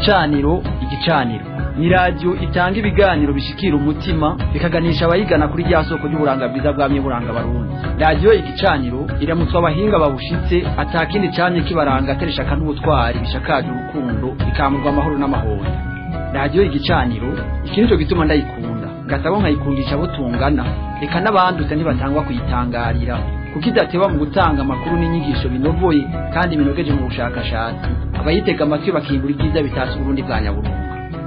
igicaniro igicaniro ni radiyo itanga ibiganiro bishikira umutima bikaganisha abayigana kuri rya soko ry'uburanga bwiza bwamye buranga barundi radiyo igicaniro iramutswa abahinga babushitse atakindi camye kibaranga ateresha n'ubutwari bishakaje urukundo ikamurwa amahoro n'amahoro radiyo igicaniro iki nico gituma ndayikunda ngasabo nkayikundisha abo tungana reka n'abandutse ntibatangwa kuyitangarira kuko idateba mu gutanga amakuru n'inyigisho binovoye kandi binogeje mu bushakashatsi abayitega amatwi bakimbura ibyiza bitatse uburundi bwa nyaburunga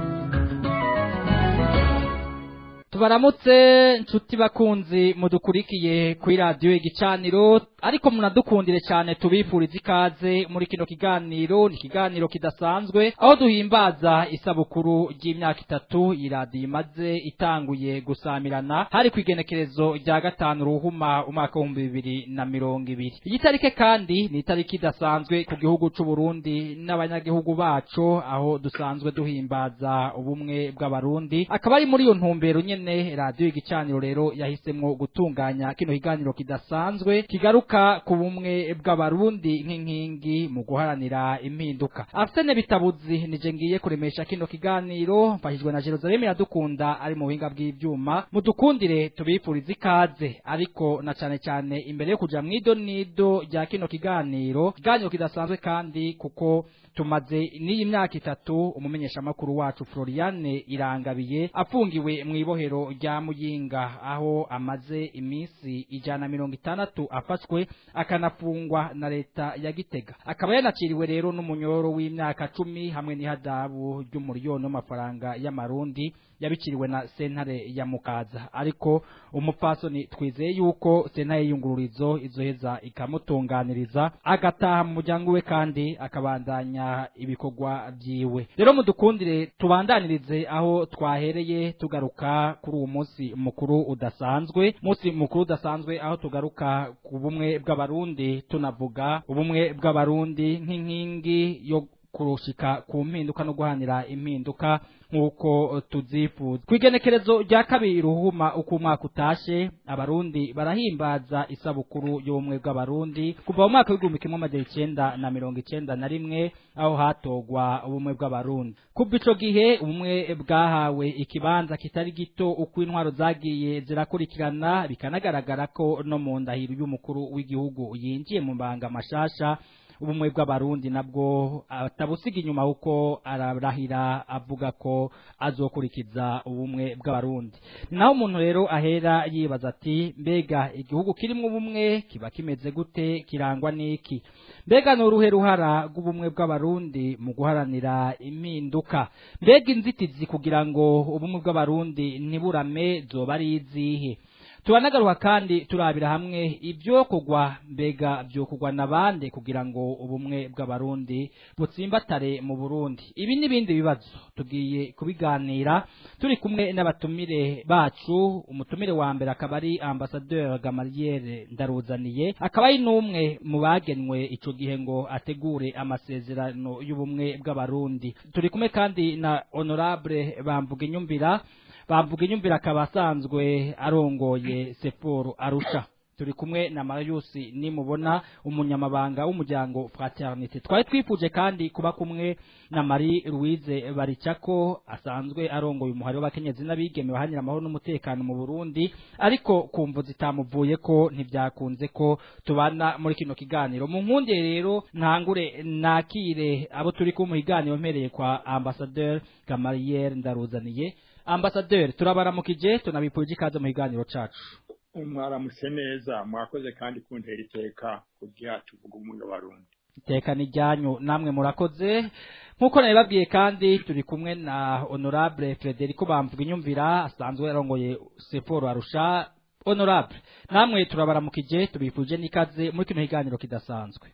tubaramutse nshuti bakunzi mudukurikiye kuri radiyo igicaniro ariko munadukundire cyane tubifuriza ikaze muri kino kiganiro ni ikiganiro kidasanzwe aho duhimbaza isabukuru ry'imyaka itatu iyi radiyo imaze itanguye gusamirana hari ku igenekerezo rya gatanu ruhuma umwaka w'ibihumbi bibiri na mirongo ibiri iyi tarike kandi ni itariki idasanzwe ku gihugu c'u Burundi n'abanyagihugu bacu aho dusanzwe duhimbaza ubumwe bw'abarundi akaba ari muri iyo ntumbero nyene nyene radiyo igicaniro rero yahisemwo gutunganya kino kiganiro kidasanzwe kigaruka ku bumwe bw'abarundi nk'inkingi mu guharanira impinduka afsene bitabuzi nije ngiye kuremesha kino kiganiro mfashijwe na Jerusalem iradukunda ari mu buhinga bw'ivyuma mudukundire tubifuriza ikaze ariko na cane cane imbere yo kuja mwido nido rya kino kiganiro kiganiro kidasanzwe kandi kuko tumaze n'iyi myaka itatu umumenyeshamakuru wacu Floriane Irangabiye afungiwe mu ibohero rya Muyinga aho amaze iminsi ijana mirongo itandatu afashwe akanafungwa na leta ya Gitega akaba yanaciriwe rero n'umunyoro w'imyaka cumi hamwe n'ihadabu ry'umuriyoni w'amafaranga y'amarundi yabiciriwe na sentare ya Mukaza ariko umupfasoni twizeye yuko sentare y'iyungururizo izoheza ikamutunganiriza agataha mu muryango we kandi akabandanya ibikorwa byiwe rero mudukundire tubandanirize aho twahereye tugaruka kuri uwo munsi mukuru udasanzwe munsi mukuru udasanzwe aho tugaruka ku bumwe bw'abarundi tunavuga ubumwe bw'abarundi nk'inkingi yo kurushika ku mpinduka no guhanira impinduka nk'uko tuzifuza ku igenekerezo rya kabiri ruhuma uko umwaka utashe abarundi barahimbaza isabukuru y'ubumwe bw'abarundi kuva mu mwaka w'igihumbi kimwe amajana icenda na mirongo icenda na rimwe aho hatogwa ubumwe bw'abarundi kuva ico gihe ubumwe bwahawe ikibanza kitari gito uko intwaro zagiye zirakurikirana bikanagaragara ko no mu ndahiro y'umukuru w'igihugu yinjiye mu mbanga mashasha ubumwe bw'abarundi nabwo atabusiga inyuma kuko ararahira avuga ko azokurikiza ubumwe bw'abarundi naho umuntu rero ahera yibaza ati mbega igihugu kirimo ubumwe kiba kimeze gute kirangwa n'iki mbega ni uruhe ruhara rw'ubumwe bw'abarundi mu guharanira impinduka mbega inzitizi kugira ngo ubumwe bw'abarundi ntiburame zoba ari izihe turanagaruka kandi turabira hamwe ibyo kugwa mbega byo kugwa nabande kugira ngo ubumwe bw'abarundi butsimbatare mu Burundi ibi n'ibindi bibazo tugiye kubiganira turi kumwe n'abatumire bacu umutumire wa mbere akaba ari ambassadeur Gamaliere ndaruzaniye akaba ari n'umwe mu bagenwe ico gihe ngo ategure amasezerano y'ubumwe bw'abarundi turi kumwe kandi na honorable bamvuga inyumvira bamvuga inyumvira akaba asanzwe arongoye seforo arusha turi kumwe na Marius nimubona umunyamabanga w'umuryango fraternité twari twifuje kandi kuba kumwe na Marie Louise Baricako asanzwe arongoye umuhari w'abakenyezi n'abigeme bahanira amahoro n'umutekano mu Burundi ariko kumvu zitamuvuye ko ntibyakunze ko tubana muri kino kiganiro mu nkunde rero ntangure nakire abo turi ku muhiganiro mpereye kwa ambassadeur Gamaliere ndaruzaniye ambasaderi turabaramukije tunabipuje ikaze mu kiganiro cacu mwaramutse neza mwakoze kandi kuntera iteka kugira tuvuga umwe barundi iteka ni ryanyu namwe murakoze nk'uko nabibabwiye kandi turi kumwe na honorable frederico bamvuga inyumvira asanzwe arongoye seforo arusha honorable namwe turabaramukije tubifuje n'ikaze muri kino kiganiro kidasanzwe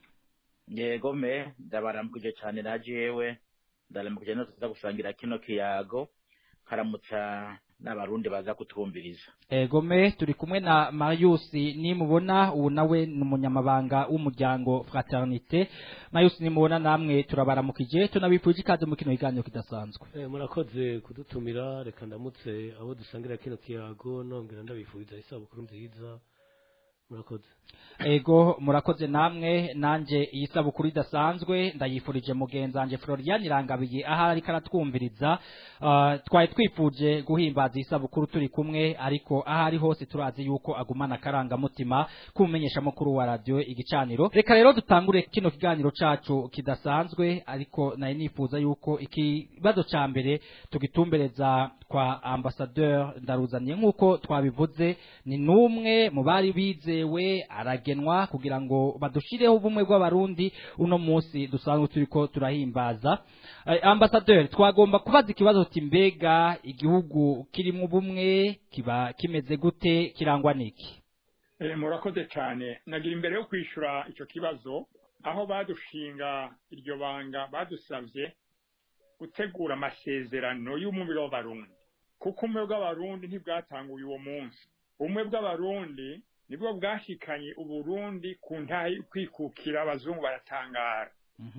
yego me ndabaramukije cyane na jewe ndaramukije no tuza gusangira kino kiyago karamutsa n'abarundi baza kutwumviriza egome turi kumwe na Marius nimubona ubu nawe ni umunyamabanga w'umuryango fraternité Marius nimubona namwe turabaramukije tunabipuje ikaze mu kino kiganiro kidasanzwe Eh, murakoze kudutumira reka ndamutse abo dusangira kino kiyago nongera ndabifuriza isabukuru nziza murakoze ego murakoze namwe nanje iyi sabukuru idasanzwe ndayifurije mugenzanje Florian Irangabiye aho ariko aratwumviriza Ah, twari twifuje guhimbaza iyi sabukuru turi kumwe ariko aho ari hose turazi yuko agumana akarangamutima kumumenyesha mukuru wa radio igicaniro reka rero dutangure kino kiganiro cacu kidasanzwe ariko nari nifuza yuko ikibazo ca mbere tugitumbereza kwa ambassadeur ndaruzaniye nk'uko twabivuze ni numwe mu bari bizewe aragenwa kugira ngo badushireho ubumwe bw'abarundi uno munsi dusanzwe turiko turahimbaza Eh, ambassadeur twagomba kubaza ikibazo uti mbega igihugu kirimo ubumwe kiba kimeze gute kirangwa niki Eh, murakoze cyane nagira imbere yo kwishyura icyo kibazo aho badushinga iryo banga badusabye gutegura amasezerano y'umubiri w'abarundi kuko ubumwe bw'abarundi ntibwatanguye uwo munsi ubumwe bw'abarundi nibwo bwashikanye uburundi ku ntahe yo kwikukira abazungu baratangara Mhm.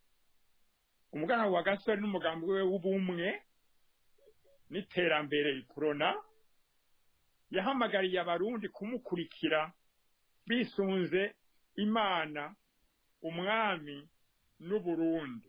umuganwa wa gasore n'umugambi we w'ubumwe n'iterambere ikorona yahamagariye abarundi kumukurikira bisunze imana umwami n'uburundi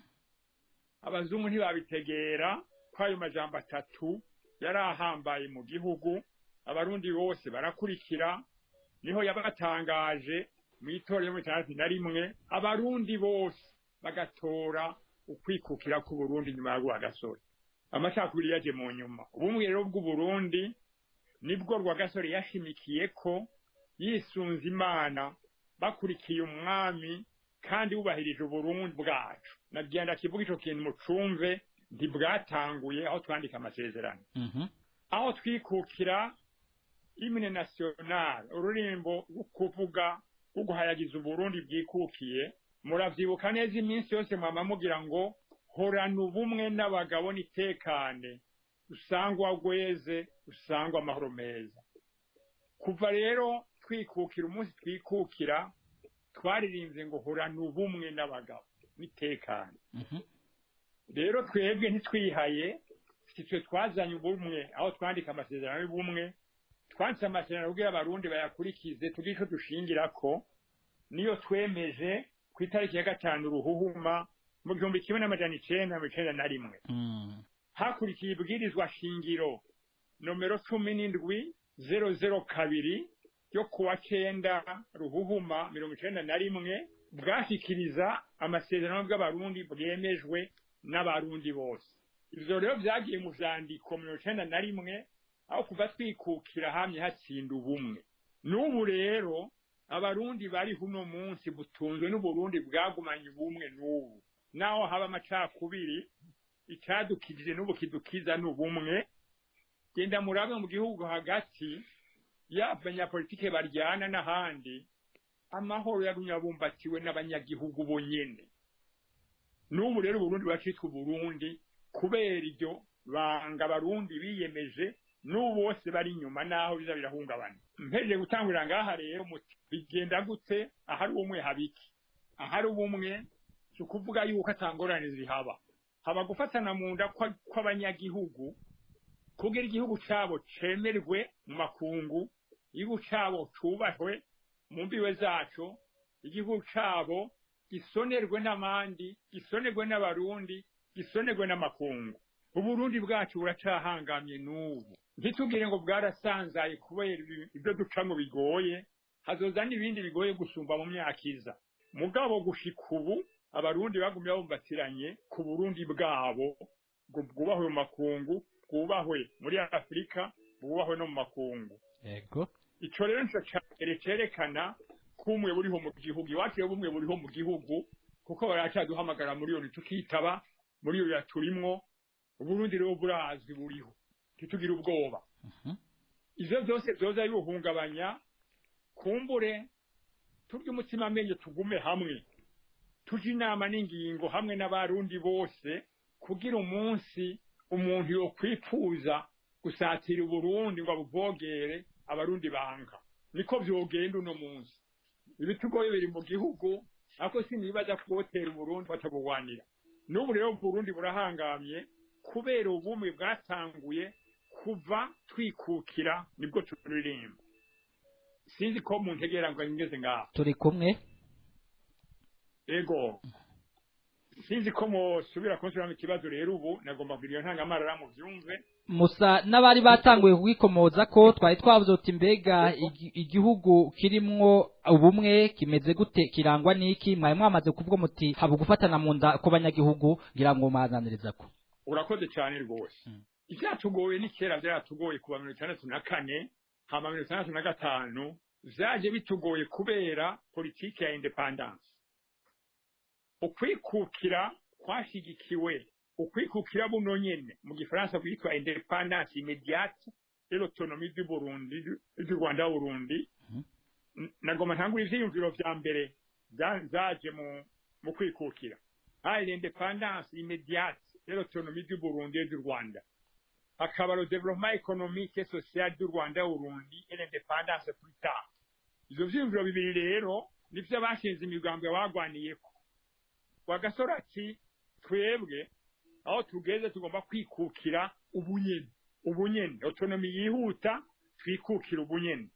abazungu ntibabitegera ko ayo majambo atatu yari ahambaye mu gihugu abarundi bose barakurikira niho yabatangaje mu itora yo mu itandatu na rimwe abarundi bose bagatora ukwikukira k'uburundi nyuma ya rwagasore amacakubiri yaje mu nyuma ubumwe rero bw'uburundi nibwo rwagasore yashimikiye ko yisunze imana bakurikiye umwami kandi bubahirije uburundi bwacu nagenda kivuga ico kintu mucumve ntibwatanguye aho twandika amasezerano Mhm. aho twikukira imine national ururimbo rwo kuvuga rwo guhayagiza uburundi bwikukiye muravyibuka neza iminsi yose mwama mugira ngo horana ubumwe n'abagabo nitekane usangwa gweze usangwa amahoro meza kuva rero twikukira umunsi twikukira twaririmbye ngo horana ubumwe n'abagabo nitekane Mhm. rero twebwe ntitwihaye si twe twazanye ubumwe aho twandika amasezerano y'ubumwe twanditse amasezerano kugira abarundi bayakurikize tugire ico dushingirako niyo twemeje ku itariki ya gatanu ruhuhuma mu gihumbi kimwe n'amajana icenda mirongo icenda na rimwe Mm. hakurikiye ibwirizwa shingiro nomero cumi n'indwi zero zero kabiri ryo kuwa cenda ruhuhuma mirongo icenda na rimwe bwashikiriza amasezerano bw'abarundi bwemejwe n'abarundi bose ivyo rero vyagiye mu vyandiko mirongo icenda na rimwe aho kuva twikukira hamye hatsinda ubumwe n'ubu rero abarundi bari huno munsi butunzwe n'uburundi bwagumanye ubumwe n'ubu naho haba amacakubiri icadukijije n'ubu kidukiza ni ubumwe genda murabe mu gihugu hagati yaba abanyapolitike baryana n'ahandi amahoro yagumye abumbatiwe n'abanyagihugu bonyene n'ubu rero uburundi bacitwa uburundi kubera iryo banga abarundi biyemeje n'ubu bose bari inyuma naho biza birahungabana mpejeje gutangurira ngaha rero muti bigenda gute ahari ubumwe habiki ahari ubumwe si ukuvuga yuko atangorane zihaba haba gufatana mu nda kwa- kw'abanyagihugu kugira igihugu cabo cemerwe mu makungu igihugu cabo cubahwe mu mbiwe zaco igihugu cabo gisonerwe n'abandi gisonerwe n'abarundi gisonerwe n'amakungu uburundi bwacu buracahangamye n'ubu ntitugire ngo bwarasanzaye kubera ibi- ibyo ducamwo bigoye hazoza n'ibindi bigoye gusumba mu myaka iza mugabo gushika ubu abarundi bagumye babumbatiranye ku burundi bwabo ngo bwubahwe mu makungu bwubahwe muri afurika bwubahwe no mu makungu Ego. ico rero nico ca mbere cerekana ko ubumwe buriho mu gihugu iwacu rero ubumwe buriho mu gihugu kuko baracaduhamagara muri iyo tukitaba muri iyo turimwo uburundi rero burazwi buriho ntitugire ubwoba Mhm. ivyo vyose vyoza bibuhungabanya kumbure turya umutima amenyo tugume hamwe tuje inama n'ingingo hamwe n'abarundi bose kugira umunsi umuntu yokwipfuza gusatira uburundi ngo abuvogere abarundi banka niko vyogenda uno munsi ibitugoye biri mu gihugu ariko sinibaza kubotera uburundi batabugwanira n'ubu rero uburundi burahangamye kubera ubumwe bwatanguye kuva twikukira nibwo turirimba sinzi ko muntegera ngo ngeze ngaho turi kumwe ego sinzi ko musubira kunsubiramo ikibazo rero ubu nagomba kugira iyo ntangamarara mu byumve musa n'abari batanguye kugikomoza ko twari twavuze uti mbega igi- igihugu kirimwo ubumwe kimeze gute kirangwa n'iki mwari mwamaze kuvuga muti haba gufatana mu nda kw'abanyagihugu ngira ngo mwananiriza ko urakoze cyane rwose ibyatugoye ni kera byaratugoye kuva mirongo itandatu na kane hama mirongo itandatu na gatanu vyaje bitugoye kubera politiki ya independance ukwikukira kwashigikiwe ukwikukira buno nyene mu gifaransa kwitwa independance immédiate et l'autonomie du Burundi du du Rwanda Burundi N- nagoma ntangura ivyiyumviro vya mbere za- zaje mu mu kwikukira hari l'independance immédiate et l'autonomie du Burundi et du Rwanda hakaba le développement économique et social du Rwanda Burundi et l'indépendance plus tard ivyo vyiyumviro bibiri rero nivyo bashinze imigambwe bagwaniyeko wagasore ati twebwe aho tugeze tugomba kwikukira ubunyene ubunyene autonomy yihuta twikukira ubunyene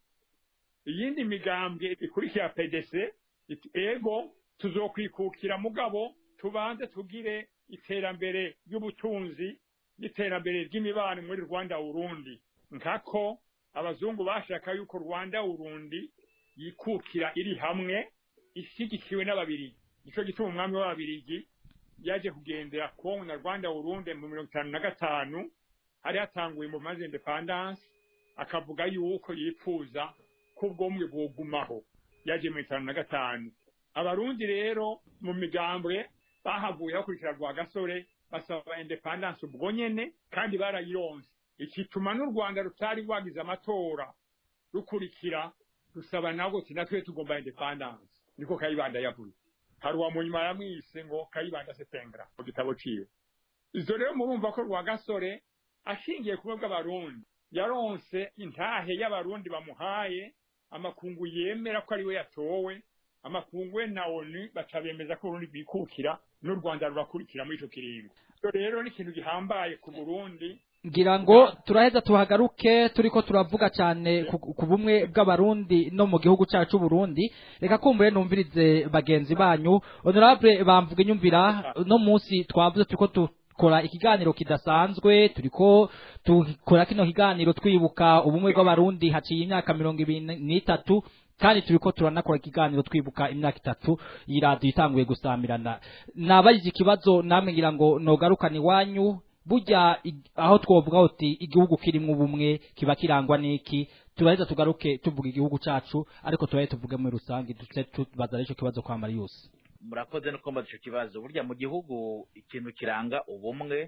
iyindi migambwe ikurikira PDC iti ego tuzokwikukira mugabo tubanze tugire iterambere ry'ubutunzi n'iterambere ry'imibano muri Rwanda Urundi nkako abazungu bashaka yuko Rwanda Urundi yikukira iri hamwe ishigikiwe n'ababirigi nico gituma umwami w'ababirigi yaje kugendera Kongo na Rwanda Urundi mu mirongo itanu na gatanu hari hatanguye mu maze independance akavuga yuko yifuza ko ubwomwe bwogumaho yaje mu itanu na gatanu abarundi rero mu migambwe bahavuye bakurikira rwa gasore basaba independance ubwo nyene kandi barayironse ikituma n'u Rwanda rutari rwagize amatora rukurikira rusaba nabwo ati natwe tugomba independance niko kayibanda yavuze hari uwa munyuma yamwise ngo kayibanda setengera mu gitabo ciwe izo rero murumva ko rwa gasore ashingiye kumwe bw'abarundi yaronse intahe y'abarundi bamuhaye amakungu yemera ko ari we yatowe amakungu we na onu baca bemeza ko urundi rwikukira n'u rwanda rurakurikira muri ico kiringo Ivyo rero ni ikintu gihambaye ku burundi ngira ngo turaheza tuhagaruke turiko turavuga cyane ku ku bumwe bw'abarundi no mu gihugu cyacu Burundi reka kumbure numvirize bagenzi banyu honorable bamvuga inyumvira no munsi twavuze turiko dukora ikiganiro kidasanzwe turiko dukora kino kiganiro twibuka ubumwe bw'abarundi haciye imyaka mirongo ibiri n'itatu kandi turiko turanakora ikiganiro twibuka imyaka itatu iyi radiyo itanguye gusamirana nabajije ikibazo namwe ngira ngo nogarukane iwanyu burya ig- aho twovuga uti igihugu kirimwo ubumwe kiba kirangwa n'iki turaheza tugaruke tuvuga igihugu cacu ariko turahe tuvuge muri rusange duce tubaza ico kibazo kwa Marius murakoze no kumbaza ico kibazo burya mu gihugu ikintu kiranga ubumwe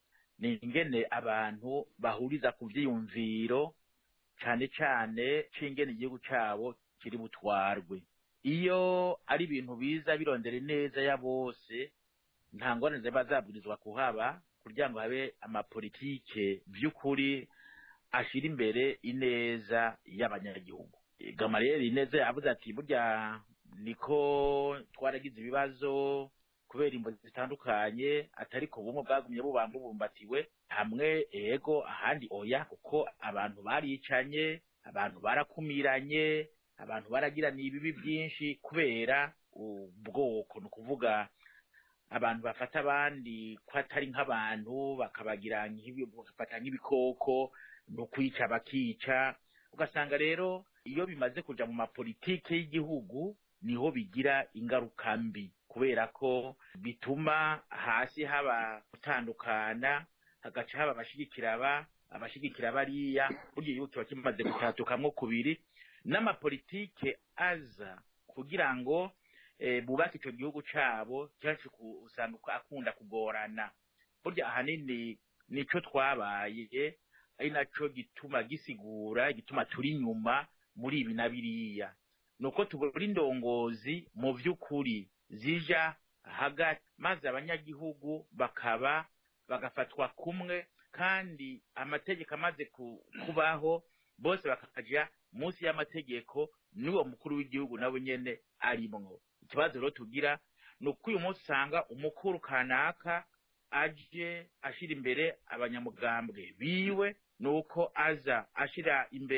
ni ingene abantu bahuriza ku vyiyumviro cane cane c'ingene igihugu cabo kiri butwarwe iyo ari ibintu biza birondera neza ya bose nta ngorane ziba zabwirizwa kuhaba kugira ngo habe amapolitike vy'ukuri ashira imbere ineza y'abanyagihugu gamariyeri ineza yavuze ati burya niko twaragize ibibazo kubera imbo zitandukanye atari ko bumwe bwagumye bubamba bubumbatiwe hamwe ego ahandi oya kuko abantu baricanye abantu barakumiranye abantu baragiraniye ibibi byinshi kubera ubwoko ni ukuvuga abantu bafata abandi ko atari nk'abantu bakabagira nk'ibi- bagafata nk'ibikoko ni ukwica bakica ugasanga rero iyo bimaze kuja mu mapolitike y'igihugu niho bigira ingaruka mbi kubera ko bituma hasi haba gutandukana hagaca haba abashigikira aba abashigikira bariya burya igihugu kiba kimaze gutatukamwo kubiri n'amapolitike aza kugira ngo eh, bubake ico gihugu cabo cyacu ku- usanga uko akunda kugorana burya ahanini nico twabaye ari naco gituma gisigura igituma turi inyuma muri ibi na biriya nuko tubura indongozi mu vy'ukuri zija hagati maze abanyagihugu bakaba bagafatwa kumwe kandi amategeko amaze ku- kubaho bose bakaja munsi y'amategeko n'uwo mukuru w'igihugu nawe nyene arimwo ikibazo rero tugira ni uko uyu munsi usanga umukuru kanaka aje ashira imbere abanyamugambwe biwe nuko aza ashira imbere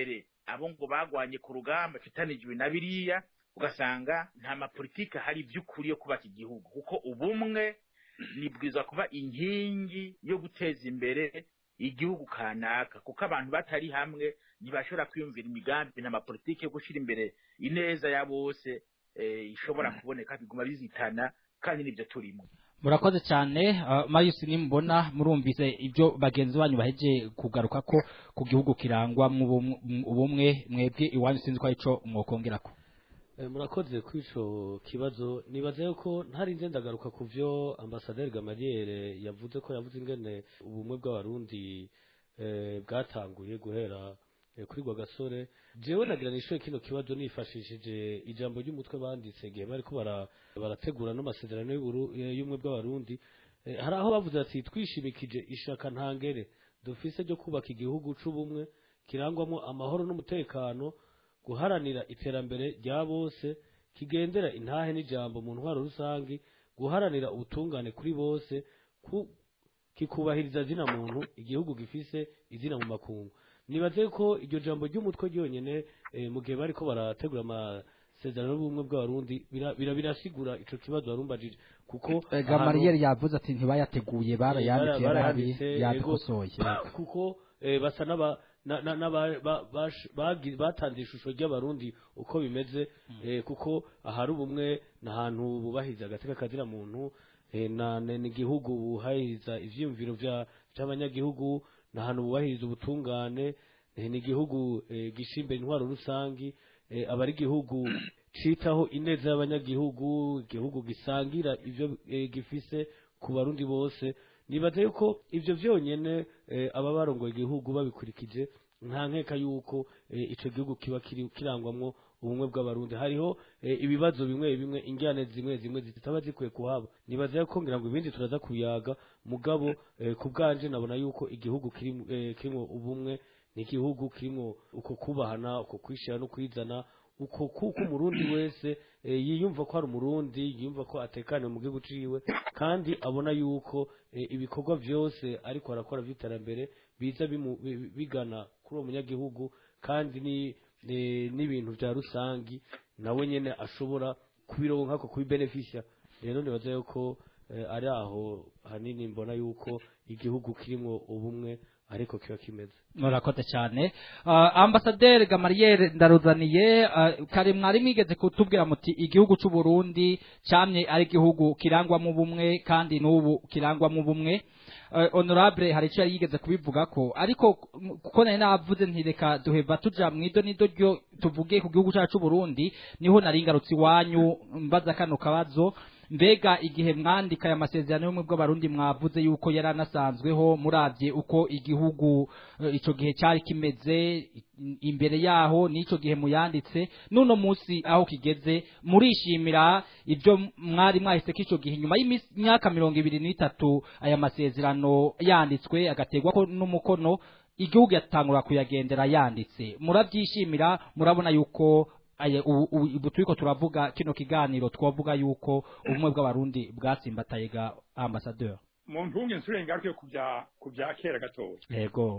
abo ngo bagwanye ku rugamba fitanijwe na biriya ugasanga nta mapolitike hari by'ukuri yo kubaka igihugu kuko ubumwe nibwiza kuba inkingi yo guteza imbere igihugu kanaka kuko abantu batari hamwe ntibashobora kwiyumvira imigambi nta mapolitike yo gushyira imbere ineza ya bose eh, ishobora kuboneka biguma bizitana kandi nibyo turimo murakoze cyane uh, Marius nimbona murumvise ibyo bagenzi banyu baheje kugaruka ko ku gihugu kirangwa mu bumwe- mu ubumwe mwebwe iwanyu sinzi ko arico mwokongerako Eh, murakoze kuri ico kibazo nibaza yuko ntarinze ndagaruka ku vyo ambasaderi Gamaliere yavuze ko yavuze ingene ubumwe bw'abarundi eh, bwatanguye guhera eh, kuri Rwagasore jewe nagira nishoye kino kibazo nifashishije ijambo ry'umutwe banditse igihe bariko bara- barategura n'amasezerano y'uburu- eh, y'ubumwe bw'abarundi Eh, hari aho bavuze ati twishimikije ishaka ntangere dufise ryo kubaka igihugu c'ubumwe kirangwamo amahoro n'umutekano guharanira iterambere rya bose kigendera intahe n'ijambo mu ntwaro rusangi guharanira ubutungane kuri bose ku kikubahiriza zina muntu igihugu gifise izina mu makungu nibaze ko iryo jambo ry'umutwe ryonyene eh, mu gihe bariko barategura amasezerano y'ubumwe bw'abarundi bira- bira- birasigura ico kibazo warumbajije kuko ahantu- Gamariyeri yavuze ati ntibayateguye barayanditse bara- yarabi baranditse, yego. yabikosoye kuko eh, basa n'aba na- na- n'aba- ba- bash- bagi- batanze ishusho ry'abarundi uko bimeze eh, kuko ahari ubumwe n'ahantu bubahiriza agateka kazira muntu eh, na na- n'igihugu bubahiriza ivyiyumviro vya- vy'abanyagihugu n'ahantu bubahiriza ubutungane eh, n'igihugu eh, gishyira imbere intwaro rusangi eh, aba ari igihugu citaho ineza y'abanyagihugu igihugu gisangira ivyo eh, gifise ku barundi bose nibaza yuko ivyo vyonyene eh, aba barongoye igihugu babikurikije nta nkeka yuko eh, ico gihugu kiba kiri- kirangwamwo ubumwe bw'abarundi hariho eh, ibibazo bimwe bimwe injyane zimwe zimwe zitaba zikwiye kuhaba nibaza yuko ngira ngo ibindi turaza kuyaga mugabo eh, ku bwanje nabona yuko igihugu kirimwo eh, kirimwo ubumwe n'igihugu kirimwo uko kubahana uko kwishira no kwizana uko kuko umurundi wese eh, yiyumva ko ari umurundi yiyumva ko atekaniwe mu gihugu ciwe kandi abona yuko eh, ibikorwa vyose ariko arakora vy'iterambere biza bimu- bi- bigana kuri uwo munyagihugu kandi ni eh, n'ibintu vya rusangi nawe nyene ashobora kubironka ko kubibenefisha rero nibaza yuko eh, ari aho hanini mbona yuko igihugu kirimwo ubumwe ariko kiba kimeze murakoze cyane uh, ambasaderi gamariyeri ndaruzaniye uh, kare mwari mwigeze kutubwira muti igihugu cy'u Burundi camye ari igihugu kirangwamo ubumwe kandi n'ubu kirangwamo ubumwe uh, honorable hari icyo yari yigeze kubivuga ko ariko m- kuko nari navuze ntireka duheva tuja mwido nido ryo tuvuge ku gihugu cyacu cy'u Burundi niho nari ngarutse iwanyu mbaza kano kabazo mbega igihe mwandika aya masezerano y'ubumwe bw'abarundi mwavuze yuko yari anasanzweho murabye uko igihugu eh, ico gihe cyari kimeze i- imbere yaho n'ico gihe muyanditse n'uno munsi aho kigeze murishimira ibyo mwari mwahise k'ico gihe nyuma y'imyaka mirongo ibiri n'itatu aya masezerano yanditswe agategwa ko n'umukono igihugu yatangura kuyagendera yanditse murabyishimira murabona yuko aya ubu- ubu ubu turiko turavuga kino kiganiro twavuga yuko ubumwe bw'abarundi bwatsimbataye ga ambassadeur mu ntunge nsure ngaruke ku bya ku bya kera gatoya yego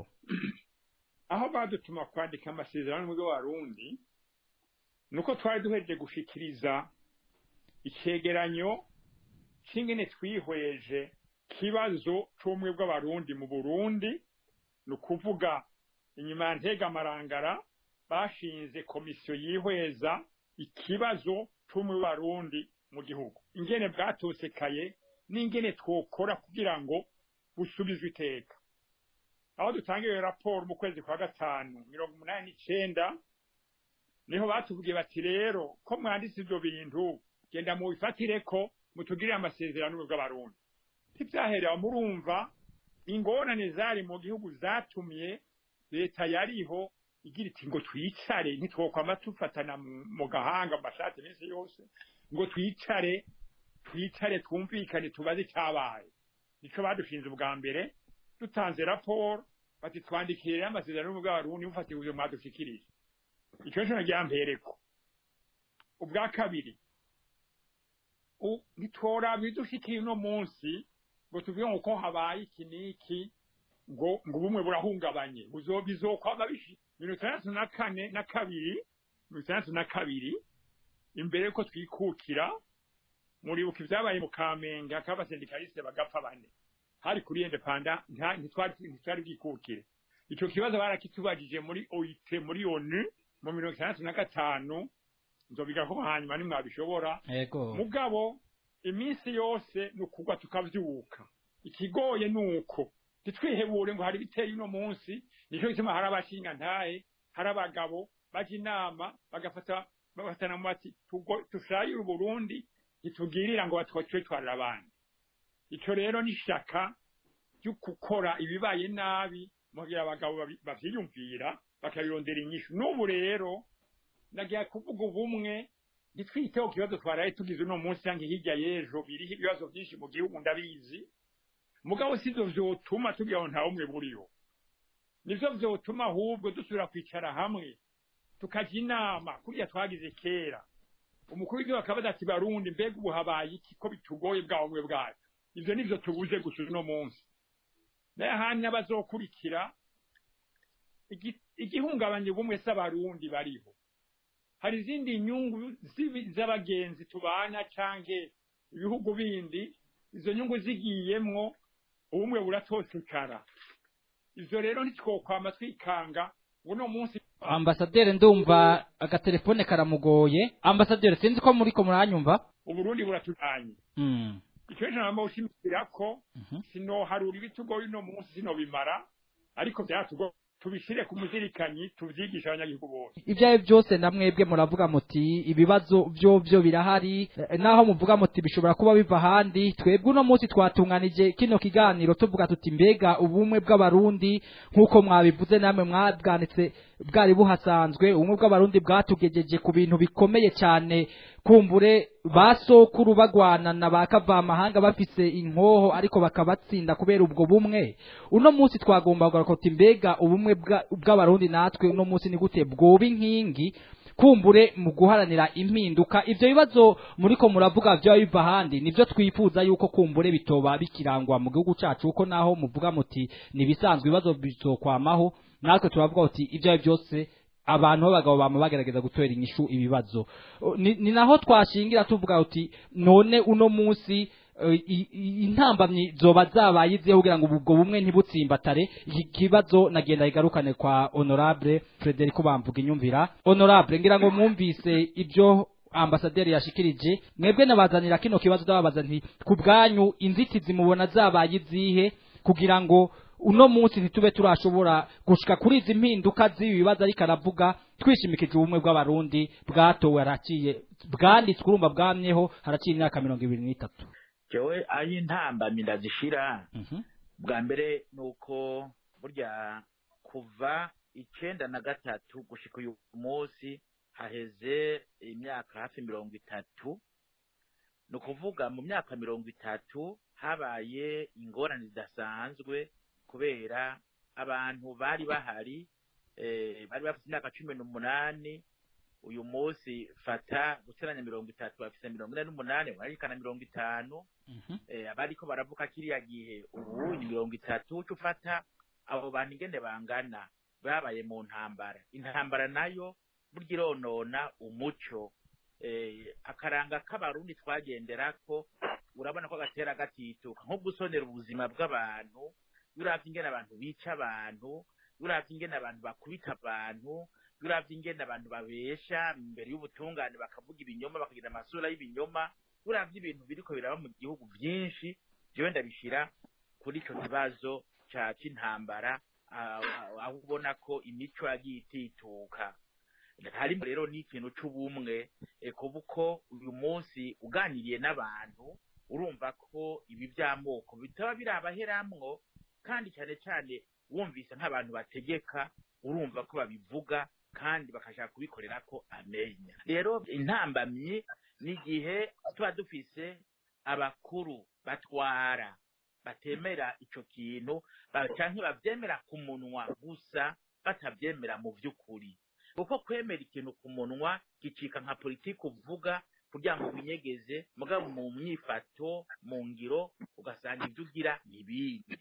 aho badutuma kwandika amasezerano y'ubumwe bw'abarundi nuko twari duhereje gushikiriza icegeranyo c'ingene twihweje kibazo c'ubumwe bw'abarundi mu burundi ni ukuvuga inyuma ya ntegamarangara bashinze komisiyo yihweza ikibazo c'ubumwe bw'abarundi mu gihugu ingene bwatosekaye n'ingene twokora kugira ngo busubizwe iteka aho dutanga iyo raporo mu kwezi kwa gatanu mirongo umunani n'icenda niho batubwiye bati rero ko mwanditse ivyo bintu genda mubifatire ko mutugirire amasezerano y'ubumwe bw'abarundi ntivyaherera murumva ingorane zari mu gihugu zatumye leta yariho igira iti ngo twicare ntitwokwama tufatana mu- mu gahanga mu mashati iminsi yose ngo twicare twicare twumvikane tubaze icyabaye nico badushinze ubwa mbere dutanze raporo bati twandikire rero amasezerano y'ubumwe bw'abarundi mufatiye ivyo mwadushikirije ico nico naryampereko ubwa kabiri u- ntitworaba ibidushikira uno munsi ngo tuvuge ngo ko habaye iki n'iki ngo ngo ubumwe burahungabanye buzo bizokwama bishi mirongo itandatu na kane na kabiri mirongo itandatu na kabiri imbere yuko twikukira muribuka ibyabaye mu kamenge hakaba abasendikaliste bagapfa bane hari kuri indepanda nta- ntitwari ntitwari bwikukire ico kibazo barakitubajije muri oit muri onu mu mirongo itandatu na gatanu nzobiga ko hanyuma nimwabishobora yego mugabo iminsi yose ni ukugwa tukavyuka ikigoye ni uko ntitwihebure ngo hari biteye uno munsi nico gituma hari abashinga ntahe hari abagabo baja inama bagafata bagafatana mu bati tugo- tushayire uburundi ntitugirira ngo batwitwarira abandi ico rero ni ishaka ryo gukora ibibaye nabi mugira abagabo babi- bavyiyumvira bakabirondera inyishu n'ubu rero nagiye kuvuga ubumwe ntitwiteho ku kibazo twaraye tugize uno munsi cyangwa hirya y'ejo biriho ibibazo byinshi mu gihugu ndabizi mugabo sivyo vyotuma tugira ngo nta bumwe buriho nivyo vyotuma ahubwo dusubira kwicara hamwe tukajya inama kuriya twagize kera umukuru w'igihugu akabaza ati barundi mbega ubu habaye iki ko bitugoye bwa bumwe bwacu ivyo nivyo tubuze gusa uno munsi naye ahandi n'abazokurikira igi- igihungabanya ubumwe s'abarundi bariho hari izindi nyungu zibi- z'abagenzi tubana canke ibihugu bindi izo nyungu zigiyemwo ubumwe buratosekara ivyo rero ntitwokwama twikanga ngo uno munsi ambasaderi ndumva agatelefone karamugoye ambasaderi sinzi ko muriko muranyumva uburundi buratujanye Mm. ico rero namba ushimikira ko Mhm. sinoharura ibitugoye uno munsi sinobimara ariko vyatugo tubishire ku muzirikanyi tuvyigisha abanyagihugu bose ibyo ari byo byose na mwebwe muravuga muti ibibazo byo byo birahari eh, naho muvuga muti bishobora kuba biva ahandi twebwe uno munsi twatunganije kino kiganiro tuvuga tuti mbega ubumwe bw'abarundi nk'uko mwabivuze namwe mwabwanitse bwari buhasanzwe ubumwe bw'abarundi bwatugejeje ku bintu bikomeye cyane kumbure ba sokuru bagwana na ba kavamahanga bafise inkoho ariko bakabatsinda kubera ubwo bumwe uno munsi twagomba kugaruka tuti mbega ubumwe bwa- bw'abarundi natwe uno munsi ni gute bwoba inkingi kumbure mu guharanira impinduka ivyo bibazo muriko muravuga vyo biva ahandi nivyo twifuza yuko kumbure bitoba bikirangwa mu gihugu cacu kuko naho muvuga muti nibisanzwe ibibazo bizokwamaho natwe turavuga uti ivyo ari byose abantu b'abagabo bama bagerageza gutera inyishu ibibazo O, ni, ni naho twashingira tuvuga uti none uno munsi eh, i- i- intambamyi zoba zabaye izihe kugira ngo ubwo bumwe ntibutsimbatare iki kibazo nagenda igarukane kwa honorable Frederico bamvuga inyumvira honorable ngira ngo mwumvise ibyo ambasaderi yashikirije mwebwe nabazanira kino kibazo ndababaza nti ku bwanyu inzitizi mubona zabaye izihe kugira ngo uno munsi ntitube turashobora gushika kuri izi mpinduka z'ibi bibazo ariko aravuga twishimikije ubumwe bw'abarundi bwatowe haraciye bwanditswe urumva bwamyeho haraciye imyaka mirongo ibiri n'itatu jewe aho intambamyi ndazishira Mhm. bwa mbere ni uko burya kuva icenda na gatatu gushika uyu munsi haheze imyaka hafi mirongo itatu ni ukuvuga mu myaka mirongo itatu habaye ingorane zidasanzwe kubera abantu bari bahari eh, bari bafite imyaka cumi n'umunani uyu munsi fata guteranya mirongo itatu bafise mirongo ine n'umunani bararikana mirongo itanu Mhm. eh, abariko baravuka kiriya gihe ubu ni mirongo itatu uca ufata abo bantu ingene bangana babaye mu ntambara intambara nayo burya ironona umuco eh, akaranga k'abarundi twagenderako urabona ko gatera gatituka nko gusonera ubuzima bw'abantu uravye ingene abantu bica abantu uravye ingene abantu bakubita abantu uravye ingene abantu babesha imbere y'ubutungane bakavuga ibinyoma bakagira amasura y'ibinyoma uravye ibintu biriko biraba mu gihugu vyinshi jewe ndabishira kuri ico kibazo ca c'intambara ah, ah, aho ubona ko imico yagiye itituka harimo rero n'ikintu c'ubumwe eh, kuba uko uyu munsi uganiriye n'abantu urumva ko ibi vy'amoko bitaba birabaheramwo kandi cyane cyane wumvise nk'abantu bategeka urumva ko babivuga kandi bakashaka kubikorera ko amenya rero intambamyi ni igihe tuba dufise abakuru batwara batemera ico kintu ba- canke bavyemera ku munwa gusa batavyemera mu vy'ukuri kuko kwemera ikintu ku munwa gicika nka politiki uvuga kugira ngo winyegeze mugabo mu myifato mu ngiro ugasanga ibyo ugira ni ibindi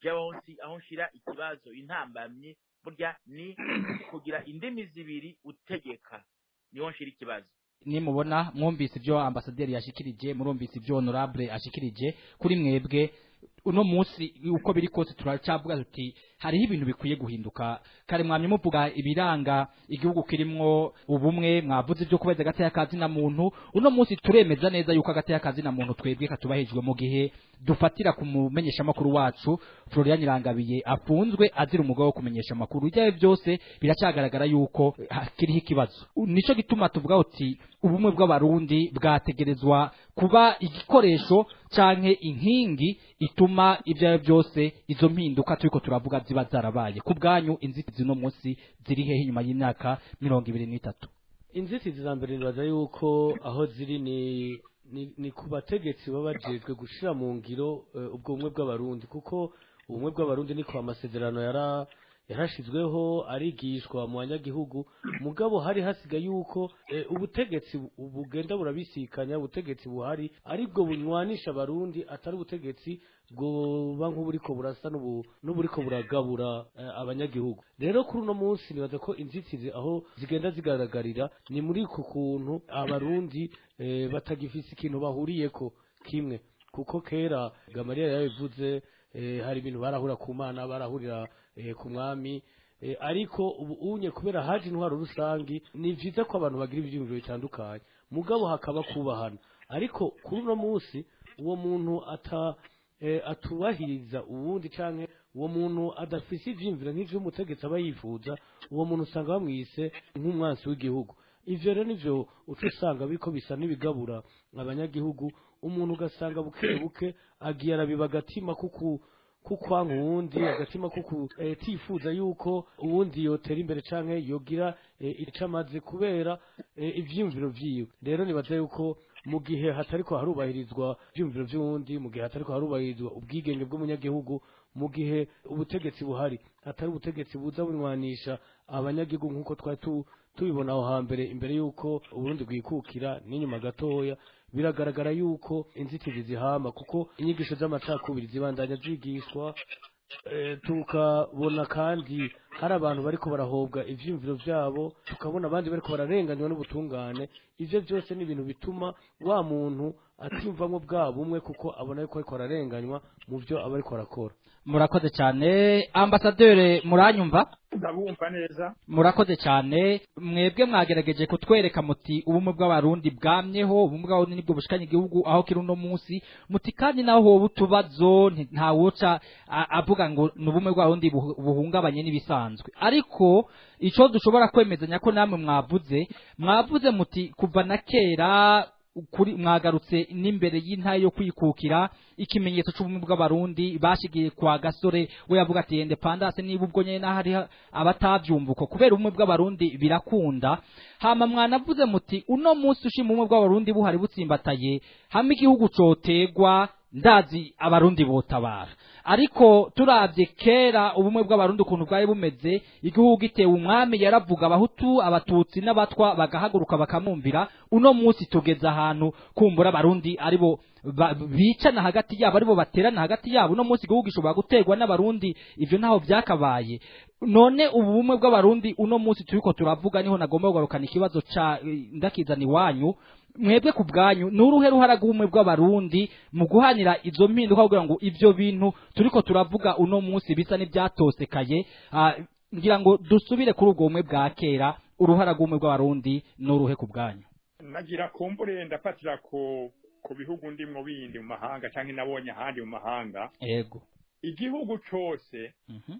jyaho nsi aho nshira ikibazo intambamyi burya ni kugira indimi zibiri utegeka niho nshira ikibazo nimubona mwumvise ibyo ambasaderi yashikirije murumvise ibyo honorable ashikirije kuri mwebwe uno munsi uko biri kose turacyavuga tuti hariho ibintu bikwiye guhinduka kare mwamye muvuga ibiranga igihugu kirimwo ubumwe mwavuze ibyo kubeza agateka kazina muntu uno munsi turemeza neza yuko agateka kazina muntu twebwe katubahejwe mu gihe dufatira ku mumenyesha makuru wacu Florian Irangabiye afunzwe azira umugabo wo kumenyesha makuru ibyo byose biracyagaragara yuko hakiriho ikibazo nico gituma tuvuga uti ubumwe bw'abarundi bwategerezwa kuba igikoresho canke inkingi ituma ibyo ari byo byose izo mpinduka turiko turavuga ziba zarabaye ku bwanyu inzitizi no munsi ziri hehe inyuma y'imyaka mirongo ibiri n'itatu inzitizi za mbere nibaza yuko aho ziri ni ni, ni ku bategetsi baba bajejwe gushira mu ngiro eh, ubwo bumwe bw'abarundi kuko ubumwe bw'abarundi niko amasezerano yara yarashizweho arigishwa mu banyagihugu mugabo hari hasigaye yuko eh, ubutegetsi bu- bugenda burabisikanya ubutegetsi buhari aribwo bunywanisha abarundi atari ubutegetsi bwoba nk'uburiko burasa n'ubu- n'uburiko buragabura eh, abanyagihugu rero kuri uno munsi nibaza ko inzitizi aho zigenda zigaragarira ni muri ku kuntu abarundi eh, batagifise ikintu bahuriyeko kimwe kuko kera gamariya yabivuze eh, hari ibintu barahura ku mana barahurira eh, ku mwami eh, ariko ubu unye kubera haje intwaro rusangi ni vyiza ko abantu bagira ivyiyumviro bitandukanye mugabo hakaba kubahana ariko kuri uno munsi uwo muntu ata eh, atubahiriza uwundi canke uwo muntu adafise ivyiyumviro nk'ivyo umutegetsi aba yifuza uwo muntu usanga bamwise nk'umwansi w'igihugu ivyo rero nivyo uca usanga biriko bisa n'ibigabura abanyagihugu umuntu ugasanga buke buke agiye arabiba agatima kuku kukwanka uwundi agatima kuku eh, tifuza yuko uwundi yotera imbere canke yogira eh, ico amaze kubera eh, ivyiyumviro vyiwe rero nibaza yuko mu gihe hatariko harubahirizwa ivyiyumviro vy'uwundi mu gihe hatariko harubahirizwa ubwigenge bw'umunyagihugu mu gihe ubutegetsi buhari atari ubutegetsi buza bunywanisha abanyagihugu nk'uko twari tu- tubibona aho hambere imbere y'uko uburundi bwikukira n'inyuma gatoya biragaragara yuko inzitizi zihama kuko inyigisho z'amacakubiri zibandanya zigishwa eh, tukabona kandi hari abantu bariko barahobwa ivyiyumviro vyabo tukabona abandi bariko bararenganywa n'ubutungane ivyo byose ni ibintu bituma wa muntu atimvamwo bwa bumwe kuko abona yuko ariko ararenganywa mu vyo aba ariko arakora murakoze cyane ambasaderi muranyumva ndabumva neza murakoze cyane mwebwe mwagerageje kutwereka muti ubumwe bw'abarundi bwamyeho ubumwe bw'abarundi nibwo bushikanye igihugu aho kiri uno munsi muti kandi naho hoba utubazo nti- ntawoca a- avuga ngo ni ubumwe bw'abarundi buhu- buhungabanye n'ibisanzwe ariko ico dushobora kwemezanya ko namwe mwavuze mwavuze muti kuva na kera kuri mwagarutse n'imbere y'intare yo kwikukira ikimenyetso c'ubumwe bw'abarundi bashigiye kwa gasore we yavuga ati independance niba ubwo nyene naho hari abatavyumva uko kubera ubumwe bw'abarundi birakunda hama mwanavuze muti uno munsi ushima ubumwe bw'abarundi buhari butsimbataye hamwe igihugu cotegwa ndazi abarundi botabara ariko turavye kera ubumwe bw'abarundi ukuntu bwari bumeze igihugu gitewe umwami yaravuga abahutu abatutsi n'abatwa bagahaguruka bakamwumvira uno munsi tugeze ahantu kumbura abarundi aribo ba- bicana hagati yabo aribo baterana hagati yabo uno munsi igihugu gishobora guterwa n'abarundi ivyo ntaho vyakabaye none ubu bumwe bw'abarundi uno munsi turiko turavuga niho nagomba kugarukana ikibazo ca eh, ndakizana iwanyu mwebwe ku bwanyu ni uruhe ruhara rw'ubumwe bw'abarundi mu guhanira izo mpinduka kugira ngo ivyo bintu turiko turavuga uno munsi bisa n'ivyatosekaye ah, ngira ngo dusubire kuri ubwo bumwe bwa kera uruhara rw'ubumwe bw'abarundi ni uruhe ku bwanyu nagira kumbure ndafatira ku ku bihugu ndimwo bindi mu mahanga canke nabonye ahandi mu mahanga yego igihugu cose Mhm.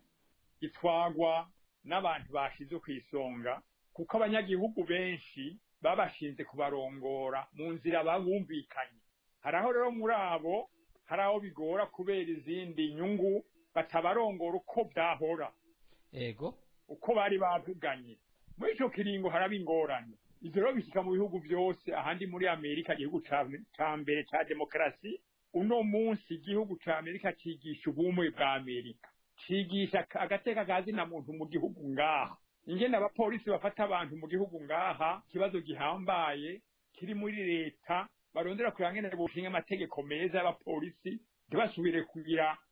gitwagwa n'abantu bashize ku isonga kuko abanyagihugu benshi babashinze kubarongora mu nzira babumvikanye hari aho rero muri abo hari aho bigora kubera izindi nyungu batabarongora uko byahora yego uko bari bavuganye muri ico kiringo haraba ingorane ivyo rero bishika mu bihugu vyose ahandi muri amerika igihugu ca ca mbere ca demokarasi uno munsi igihugu ca amerika cigisha ubumwe bwa amerika cigisha ka- agateka ka zina muntu mu gihugu ngaha ingene abapolisi bafata abantu mu gihugu ngaha ikibazo gihambaye kiri muri leta barondera kureba ngene bushinga amategeko meza y'abapolisi ntibasubire kugira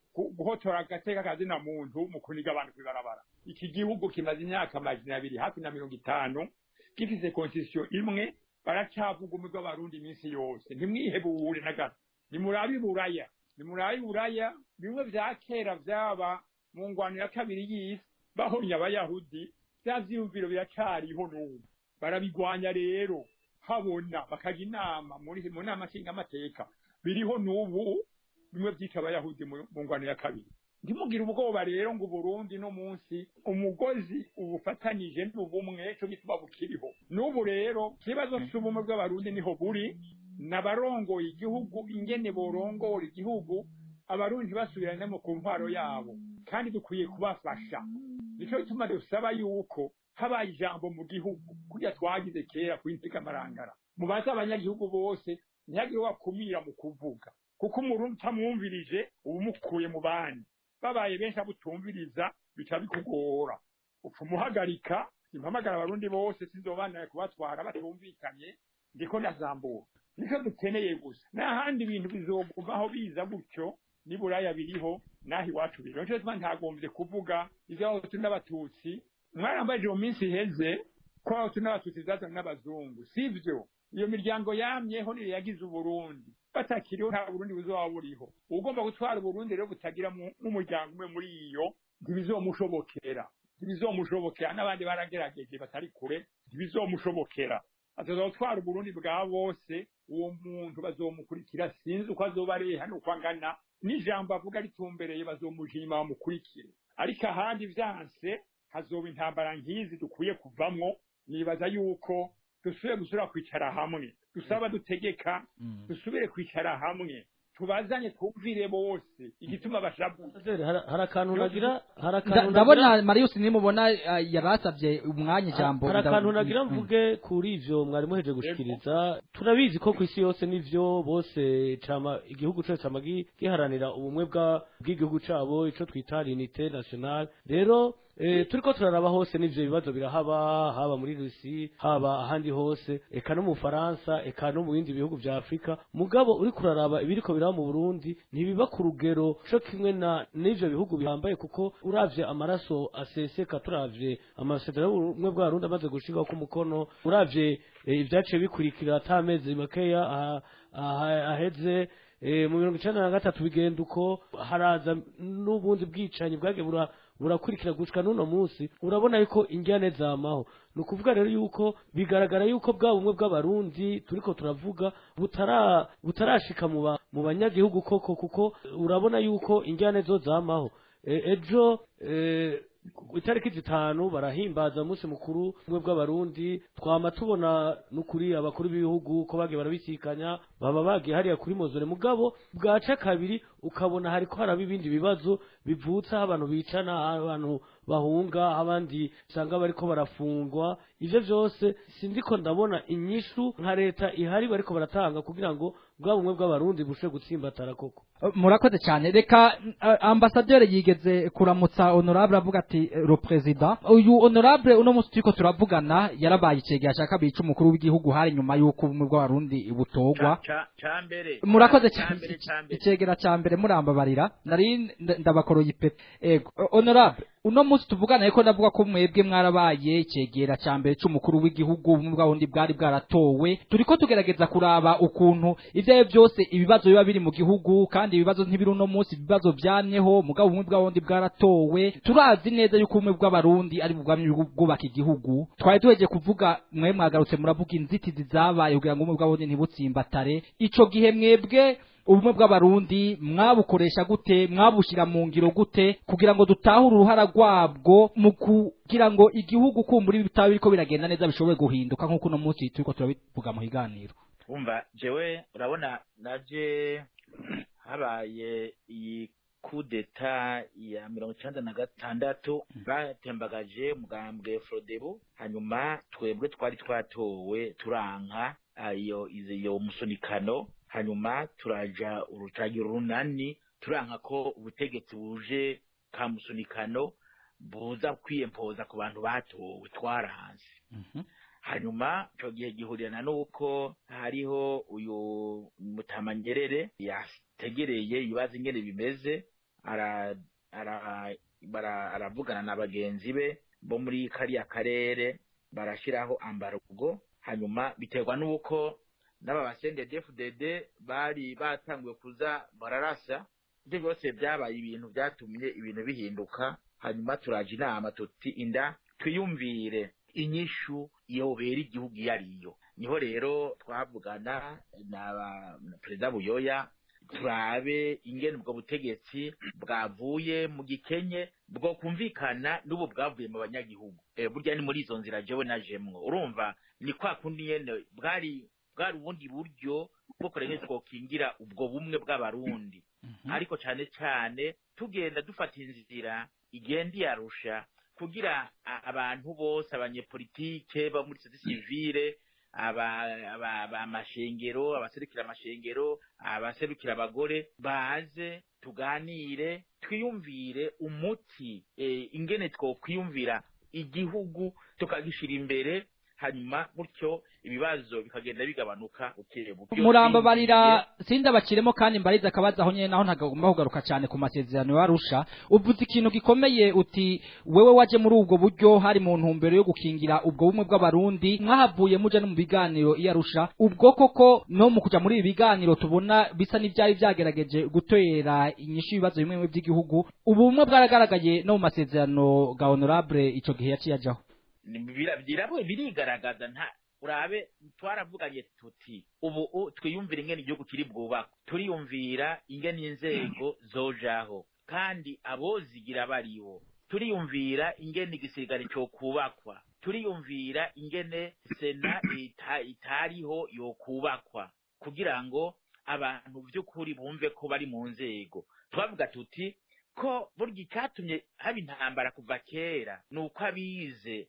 gu- guhotora agateka kazina muntu mu kuniga abantu kwibarabara iki gihugu kimaze imyaka amajana abiri hafi na mirongo itanu gifise constitution imwe baracavuga umwe bw'abarundi iminsi yose ntimwihebure na gato nimurabe iburaya nimurabe iburaya bimwe vya kera vyaba mu ngwano ya kabiri y'isi bahomye abayahudi vya vyiyumviro biracariho n'ubu barabigwanya rero habona bakaja inama muri mu nama nshingamateka biriho n'ubu bimwe vyica abayahudi mu mu ngwano ya kabiri ntimugire ubwoba rero ngo uburundi no munsi umugozi ubufatanije n'ubumwe co gituma bukiriho n'ubu rero ikibazo c'ubumwe bw'abarundi niho buri n'abarongoye igihugu ingene borongora igihugu abarundi ntibasubiranemo ku ntwaro yabo kandi dukwiye kubafasha nico gituma dusaba yuko habaye ijambo mu gihugu kurya twagize kera ku intekamarangara mubaze abanyagihugu bose ntihagire wakumira mu kuvuga kuko umurundi utamwumvirije uba umukuye mu bandi babaye benshi abutumviriza bica bikugora upfa umuhagarika impamagara abarundi bose sinzobandanya kubatwara batumvikanye ndiko ndazambura nicyo dukeneye gusa n'ahandi ibintu bizogumaho biza gutyo niburaya biriho naho iwacu biriho nico gituma ntagombye kuvuga ivy'abahutu n'abatutsi mwarambajije mu minsi iheze ko abahutu n'abatutsi zazanywe n'abazungu sivyo iyo miryango yamyeho niyo yagize uburundi batakiriho nta burundi buzoba buriho ugomba gutwara uburundi rero butagira mu- nk'umuryango umwe muri iyo ntibizomushobokera ntibizomushobokera n'abandi baragerageje batari kure ntibizomushobokera azoza gutwara uburundi bwa bose uwo muntu bazomukurikira sinzi uko azoba areha n'uko angana n'ijambo avuga ritumbereye bazomujima bamukurikire ariko ahandi vyanse hazoba intambara nk'izi dukwiye kuvamwo nibaza yuko dusubire gusubira kwicara hamwe dusaba dutegeka dusubire kwicara hamwe tubazanye twumvire bose igituma bashabu Ambasaderi, hari hari akantu nagira hari Nda- akantu ndabona marius nimubona ah, yarasavye umwanya ijambo hari nda- akantu nagira Mm. mvuge kuri ivyo mwari muheje gushikiriza turabizi ko ku isi yose nivyo bose cama igihugu cose cama gi- giharanira ubumwe bwa bw'igihugu cabo ico twita unité nationale rero eh, turiko turaraba hose n'ivyo bibazo birahaba haba muri rusi haba ahandi hose eka no mu faransa eka no mu bindi bihugu vya afurika mugabo uri kuraraba ibiriko biraba mu burundi ntibiba ku rugero co kimwe na n'ivyo bihugu bihambaye kuko uravye amaraso aseseka turavye amasezerano y'ubumwe bw'abarundi amaze gushirwaho ku mukono uravye eh, ivyaciye bikurikira ata amezi makeya aha- aha- aheze eh, mu mirongo icenda na gatatu bigenda uko haraza n'ubundi bwicanyi bwagiye bura burakurikira gushika n'uno munsi urabona yuko injyane zamaho ni ukuvuga rero yuko bigaragara yuko bwa bumwe bw'abarundi turiko turavuga butara butarashika mu ba- mu banyagihugu koko kuko urabona yuko injyane zo zamaho E- ejo eh, ku itariki zitanu barahimbaza umunsi mukuru umwe bw'abarundi twama tubona n'ukuri abakuru b'ibihugu ko bagiye barabisikanya baba bagiye hariya kuri mozore mugabo bwaca kabiri ukabona hariko haraba ibindi bibazo bivutse aho abantu bicana aho abantu bahunga aho abandi usanga bariko barafungwa ivyo vyose sindiko ndabona inyishu nka leta ihari bariko baratanga kugira ngo bwa bumwe bw'abarundi bushe gutsimbatara koko murakoze cyane reka uh, ambasaderi yigeze kuramutsa honorable avuga ati eh, le president uyu honorable uno munsi turiko turavugana yarabaye icegera cya kabiri c'umukuru w'igihugu hari nyuma y'uko ubumwe bw'abarundi butogwa Ca- ca mbere murakoze Ca cyane mbere ca mbere icegera cya mbere murambabarira nari nda- ndabakoroye ipete ego O- honorable uno munsi tuvugana ariko ndavuga ko mwebwe mwarabaye icegera cya mbere c'umukuru w'igihugu ubumwe bw'abarundi bwari bwaratowe turiko tugerageza kuraba ukuntu ivyo ari vyo byose ibibazo biba biri mu gihugu kandi ibibazo ntibiri uno munsi ibibazo vyamyeho mugabo ubumwe bw'abarundi bwaratowe turazi neza yuko ubumwe bw'abarundi ari bwamye bwubaka igihugu twari tuheje kuvuga mwe mwagarutse muravuga inzitizi zabaye kugira ngo ubumwe bw'abarundi ntibutsimbatare ico gihe mwebwe ubumwe bw'abarundi mwabukoresha gute mwabushyira mu ngiro gute kugira ngo dutahure uruhara rwabwo mu kugira ngo igihugu kumbura ibitabo biriko biragenda neza bishobore guhinduka nk'uko uno munsi turiko turabivuga mu higaniro umva jewe urabona naje habaye iyi kudeta ya mirongo icenda na gatandatu batembagaje mugambwe frodebu hanyuma twebwe twari twatowe turanka ayo iyo musunikano hanyuma turaja urutagira urunani turanka ko ubutegetsi buje ka musunikano buza kwiyempoza ku bantu batowe twaranze hanyuma icyo gihe gihurirana n'uko hariho uyu mutamanyerere yategereye ibibazo ingene bimeze ara ara bara- aravugana na bagenzi be bo muri kariya karere barashyiraho ambarugo hanyuma biterwa n'uko n'aba basende DFDD bari batanguye kuza bararasa ibyo byose byabaye ibintu byatumye ibintu bihinduka hanyuma turaje inama tuti inda twiyumvire inyishu yobera igihugu iyo ariyo niho rero twavugana na ba- na perezida buyoya turabe ingene ubwo butegetsi bwavuye mu gikenye bwo kumvikana n'ubu bwavuye mu banyagihugu e, burya ni muri izo nzira jewe najemwo urumva ni kwa kundi nyene bwari bwari ubundi buryo bwo kurenge twokingira ubwo bumwe bw'abarundi ariko cane cane tugenda dufata inzira igenda iyarusha kugira a- abantu bose abanyepolitike bo muri sosiyete sivile aba- aba- aba- amashengero abaserukira amashengero abaserukira abagore baze tuganire twiyumvire umuti eh, ingene twokwiyumvira igihugu tukagishira imbere hanyuma gutyo ibibazo bikagenda bigabanuka buke buke umurambo barira sinda bakiremo kandi mbariza akabaza aho nyene naho ntagomba kugaruka cyane ku masezerano yarusha uvuze ikintu gikomeye uti wewe waje muri ubwo buryo hari mu ntumbero yo gukingira ubwo bumwe bw'abarundi mwahavuye muja no mu biganiro iyarusha ubwo koko no mu kuja muri ibi biganiro tubona bisa n'ivyari vyagerageje gutera inyishu ibibazo bimwe bimwe by'igihugu ubu bumwe bwaragaragaye no mu masezerano ga honorable ico gihe yaciye ajaho birabwe birigaragaza nta urabe twaravuganye tuti ubu u- twiyumvira ingene igihugu kiri bwubakwe turiyumvira ingene inzego zojaho kandi abozigira baribo turiyumvira ingene igisirikare cyo kubakwa turiyumvira ingene sena ita, itariho yokubakwa kugira ngo abantu by'ukuri bumve ko bari mu nzego twavuga tuti ko burya icyatumye haba intambara kuva kera ni uko abize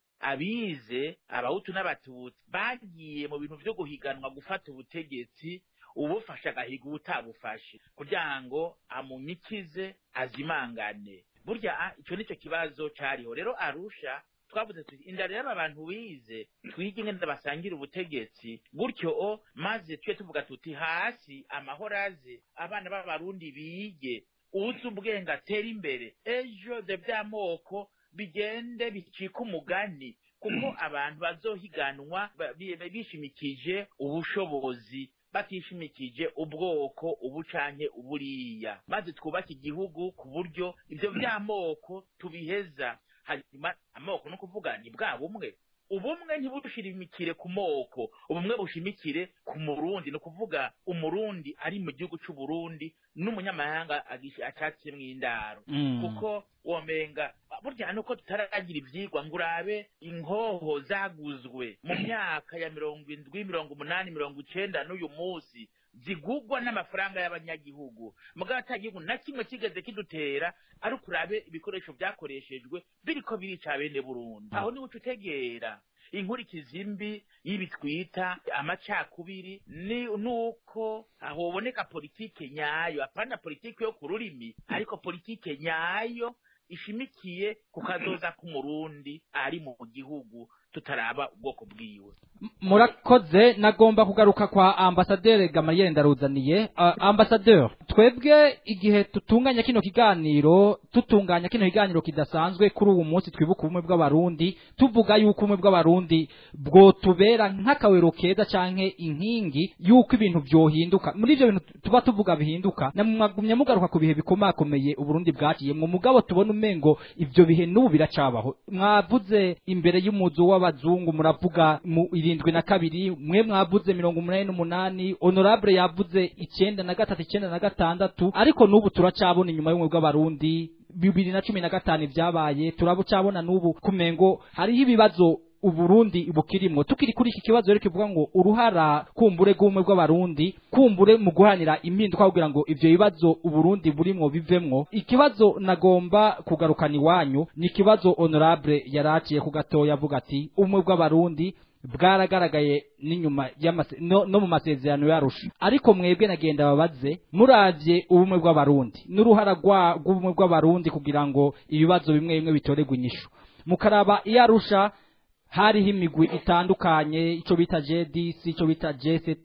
abize abahutu n'abatutsi bagiye mu bintu byo guhiganwa gufata ubutegetsi ubufashe agahiga ubutabufashe kugira ngo amunyikize azimangane burya ah, icyo nicyo kibazo cyariho rero arusha twavuze tuti indara y'aba bantu bize twige ingene basangira ubutegetsi gutyo o maze tujye tuvuga tuti hasi amahoro aze abana b'abarundi bige uzi ubwenge atera imbere ejo de by'amoko bigende bicika umugani kuko abantu bazohiganwa ba- bi- bishimikije ubushobozi batishimikije ubwoko ubu canke uburiya maze twubake igihugu ku buryo ibyo by'amoko tubiheza hanyuma amoko no kuvuga ni bwa bumwe ubumwe ntibushimikire ku moko ubumwe bushimikire ku murundi ni ukuvuga umurundi ari mu gihugu c'uburundi n'umunyamahanga agish- acatsemo indaro Mm. kuko womenga burya nuko tutaragira ivyigwa ngo urabe inkoho zaguzwe mu myaka ya mirongo indwi mirongo umunani mirongo icenda n'uyu munsi zigugwa n'amafaranga y'abanyagihugu mugabo ata gihugu na kimwe kigeze kidutera ariko urabe ibikoresho vyakoreshejwe biriko birica bene burundi aho niwe uca utegera inkurikizi mbi y'ibi twita amacakubiri ni nuko hoboneka politike nyayo apana politike yo ku rurimi ariko politike nyayo ishimikiye ku kazoza k'umurundi ari mu gihugu tutaraba ubwoko bwiwe murakoze nagomba kugaruka kwa ambasaderi gamariyeri ndaruzaniye uh, ambasaderi twebwe igihe tutunganya kino kiganiro tutunganya kino kiganiro kidasanzwe kuri uwu munsi twibuka ubumwe bw'abarundi tuvuga yuko ubumwe bw'abarundi bwotubera nk'akawero keza canke inkingi yuko ibintu vyohinduka muri ivyo bintu tuba tuvuga bihinduka namwagumye mugaruka ku bihe bikomakomeye uburundi bwaciyemwo mugabo tubona umengo ivyo bihe n'ubu biracabaho mwavuze imbere y'umuzu w'abazungu muravuga mu irindwi na kabiri mwe mwavuze mirongo umunani n'umunani honorable yavuze icenda na gatatu icenda na gatandatu ariko n'ubu turacabona inyuma y'ubumwe bw'abarundi bibiri na cumi na gatanu ibyabaye turabucabona n'ubu kumengo hariho ibibazo uburundi bukirimwo tukiri kuri iki kibazo rero kivuga ngo uruhara kumbure rw'ubumwe bw'abarundi kumbure mu guharanira impinduka kugira ngo ivyo bibazo uburundi burimwo bivemwo ikibazo nagomba kugarukana iwanyu ni ikibazo honorable yaraciye ku gatoya avuga ati ubumwe bw'abarundi bwaragaragaye n'inyuma y'amase no, no mu masezerano yarusha ariko mwebwe nagenda babaze muravye ubumwe bw'abarundi n'uruhara rwa- rw'ubumwe bw'abarundi kugira ngo ibibazo bimwe bimwe bitoregwe inyishu mukaraba iyarusha hariho imigwi itandukanye ico bita JDC ico bita JCT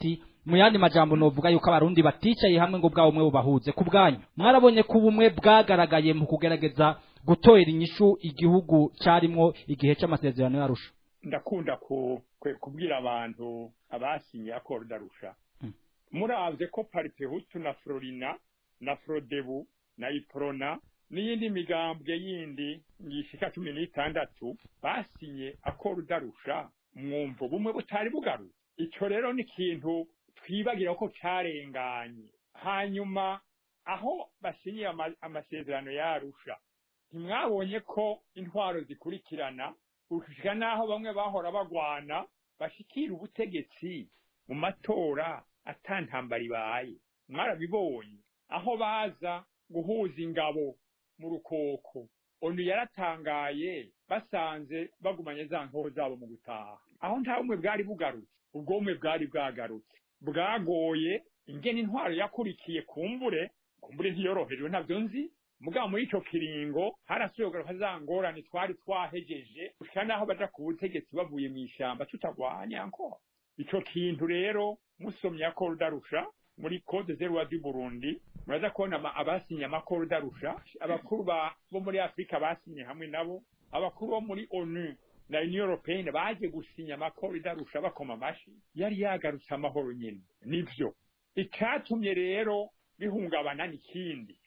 mu yandi majambo novuga yuko abarundi baticaye hamwe ngo bwa bumwe bubahuze ku bwanyu mwarabonye ko ubumwe bwagaragaye mu kugerageza gutorera inyishu igihugu carimwo igihe c'amasezerano yarusha ndakunda ku- kwe- kubwira abantu abasinye akoro darusha Mm. muravye ko parite hutu na florina na frodebu na iprona n'iyindi migambwe yindi yishika cumi n'itandatu basinye akoro darusha mwumvo bumwe butari bugaruye ico rero ni ikintu twibagira ko carenganye hanyuma aho basinyiye ama- amasezerano yarusha ntimwabonye ko intwaro zikurikirana gushika n'aho bamwe bahora bagwana bashikira ubutegetsi mu matora atantambara ibaye mwarabibonye aho baza guhuza ingabo mu rukoko onu yaratangaye basanze bagumanye za nkoho zabo mu gutaha aho nta bumwe bwari bugarutse ubwo bumwe bwari bwagarutse bwagoye ingene intwaro yakurikiye kumbure kumbure ntiyorohejwe ntabyo nzi mugabo muri ico kiringo harasubiye kugaruka za ngorane twari twahejeje gushika n'aho baja ku butegetsi bavuye mw'ishamba tutagwanya nko ico kintu rero musomye akoro darusha muri code zero du Burundi muraza kubona ama- abasinye amakoro darusha abakuru ba- bo muri Afrika basinye hamwe nabo abakuru bo muri ONU na Union Européenne baje gusinya amakoro darusha bakoma amashi yari yagarutse amahoro nyene nivyo icatumye rero bihungabana n'ikindi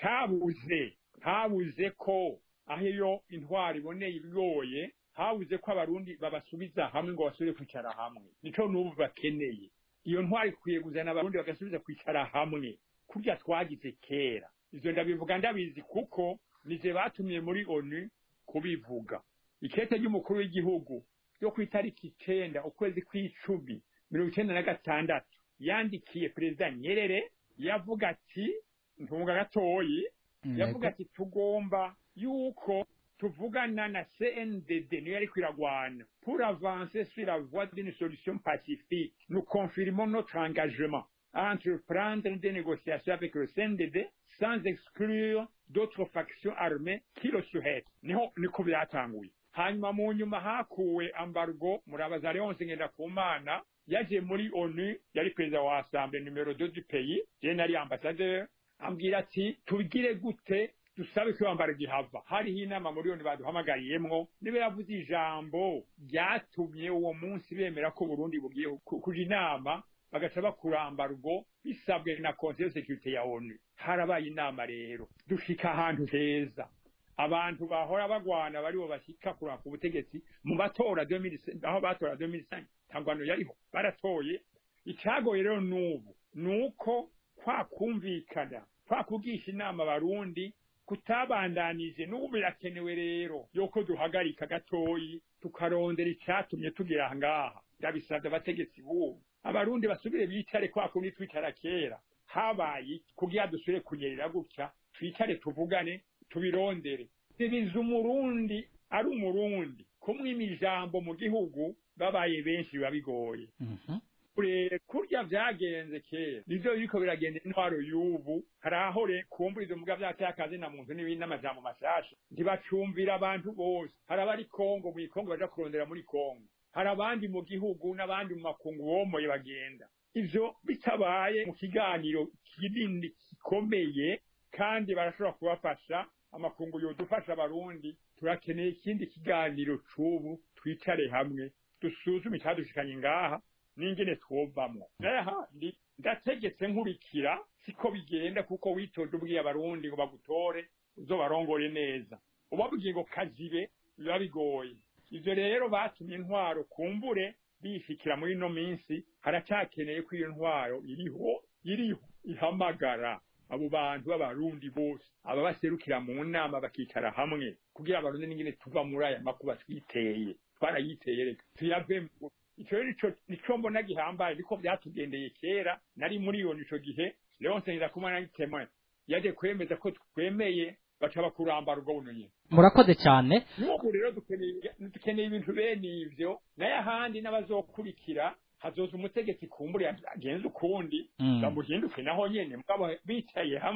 icabuze habuze ko aho iyo intwari iboneye ibigoye habuze ko abarundi babasubiza hamwe ngo basubire kwicara hamwe nico n'ubu bakeneye iyo ntwari ikwiye kuzana abarundi bagasubiza kwicara hamwe kurya twagize kera ivyo ndabivuga ndabizi kuko nije batumye muri onu kubivuga ikete ry'umukuru w'igihugu ryo ku itariki icenda ukwezi kw'icumi mirongo icenda na gatandatu yandikiye perezida nyerere yavuga ati ntunga gatoyi yavuga ati tugomba yuko tuvugana na CNDD niyo yari kwiragwana pour avancer sur la voie d'une solution pacifique nous confirmons notre engagement à entreprendre des négociations avec le CNDD sans exclure d'autres factions armées qui le souhaitent niho niko byatanguye hanyuma mu nyuma hakuwe ambargo murabaza Leonce Ngendakumana yaje muri ONU yari perezida wa assemblée numero 2 du pays je nari ambassadeur ambwira ati tubigire gute dusabe ko bambara gihava hariho inama muri yoni baduhamagariyemwo niba yavuze ijambo ryatumye uwo munsi bemera ko Burundi bugiye ku- kuja inama bagaca bakuramba rugo bisabwe na conseil de sécurité ya ONU harabaye inama rero dushika ahantu heza abantu bahora bagwana baribo bashika kuranga ku butegetsi mu matora 2005 aho batora 2005 tangwano yariho baratoye icagoye rero n'ubu nuko kwa kumvikana kwa kugisha inama abarundi kutabandanije n'ubu birakenewe rero yuko duhagarika gatoyi tukarondera icatumye tugera aha ngaha ndabisabye abategetsi b'ubu abarundi basubire bicare kwa kundi twicara kera habaye iki? kugira dusubire kunyerera gutya twicare tuvugane tubirondere bibiza umurundi ari umurundi kumwima ijambo mu gihugu babaye benshi biba bigoye Mhm. kure kurya vyagenze kera nivyo biriko biragenda intwaro y'ubu hari aho re kumbura muga vyateye akazi na muntu n'ibindi n'amajambo mashasha ntibacumvira abantu bose hari abari kongo mu kongo baja kurondera muri kongo hari abandi mu gihugu n'abandi mu makungu bomoye bagenda ivyo bitabaye mu kiganiro kinini gikomeye kandi barashobora kubafasha amakungu yodufasha abarundi turakeneye ikindi kiganiro c'ubu twicare hamwe dusuzume icyadushikanye ngaha n'ingene twovamwo naye ahandi ndategetse nkurikira siko bigenda kuko witoje ubwiye abarundi ngo bagutore uzobarongore neza ubabwiye ngo kazibe biba bigoye ivyo rero batumye intwaro kumbure bishikira muri ino minsi haracakeneye ko iyo ntwaro iriho iriho ihamagara abo bantu b'abarundi bose aba baserukira mu nama bakicara hamwe kugira abarundi n'ingene tuva muri aya makuba twiteye twarayiteye reka tuyavemo ico rero nico nico mbona gihambaye niko vyatugendeye kera nari muri iyo nico gihe Leonce Ngendakumana n'itemwe yaje kwemeza ko twemeye baca bakurambara ubwo buno nyene murakoze cyane n'ubu rero dukeneye dukeneye ibintu bene ivyo naye ahandi n'abazokurikira hazoza umutegetsi kumbure agenza ukundi Mm. bamuhinduke naho nyene mugabo bicaye hamwe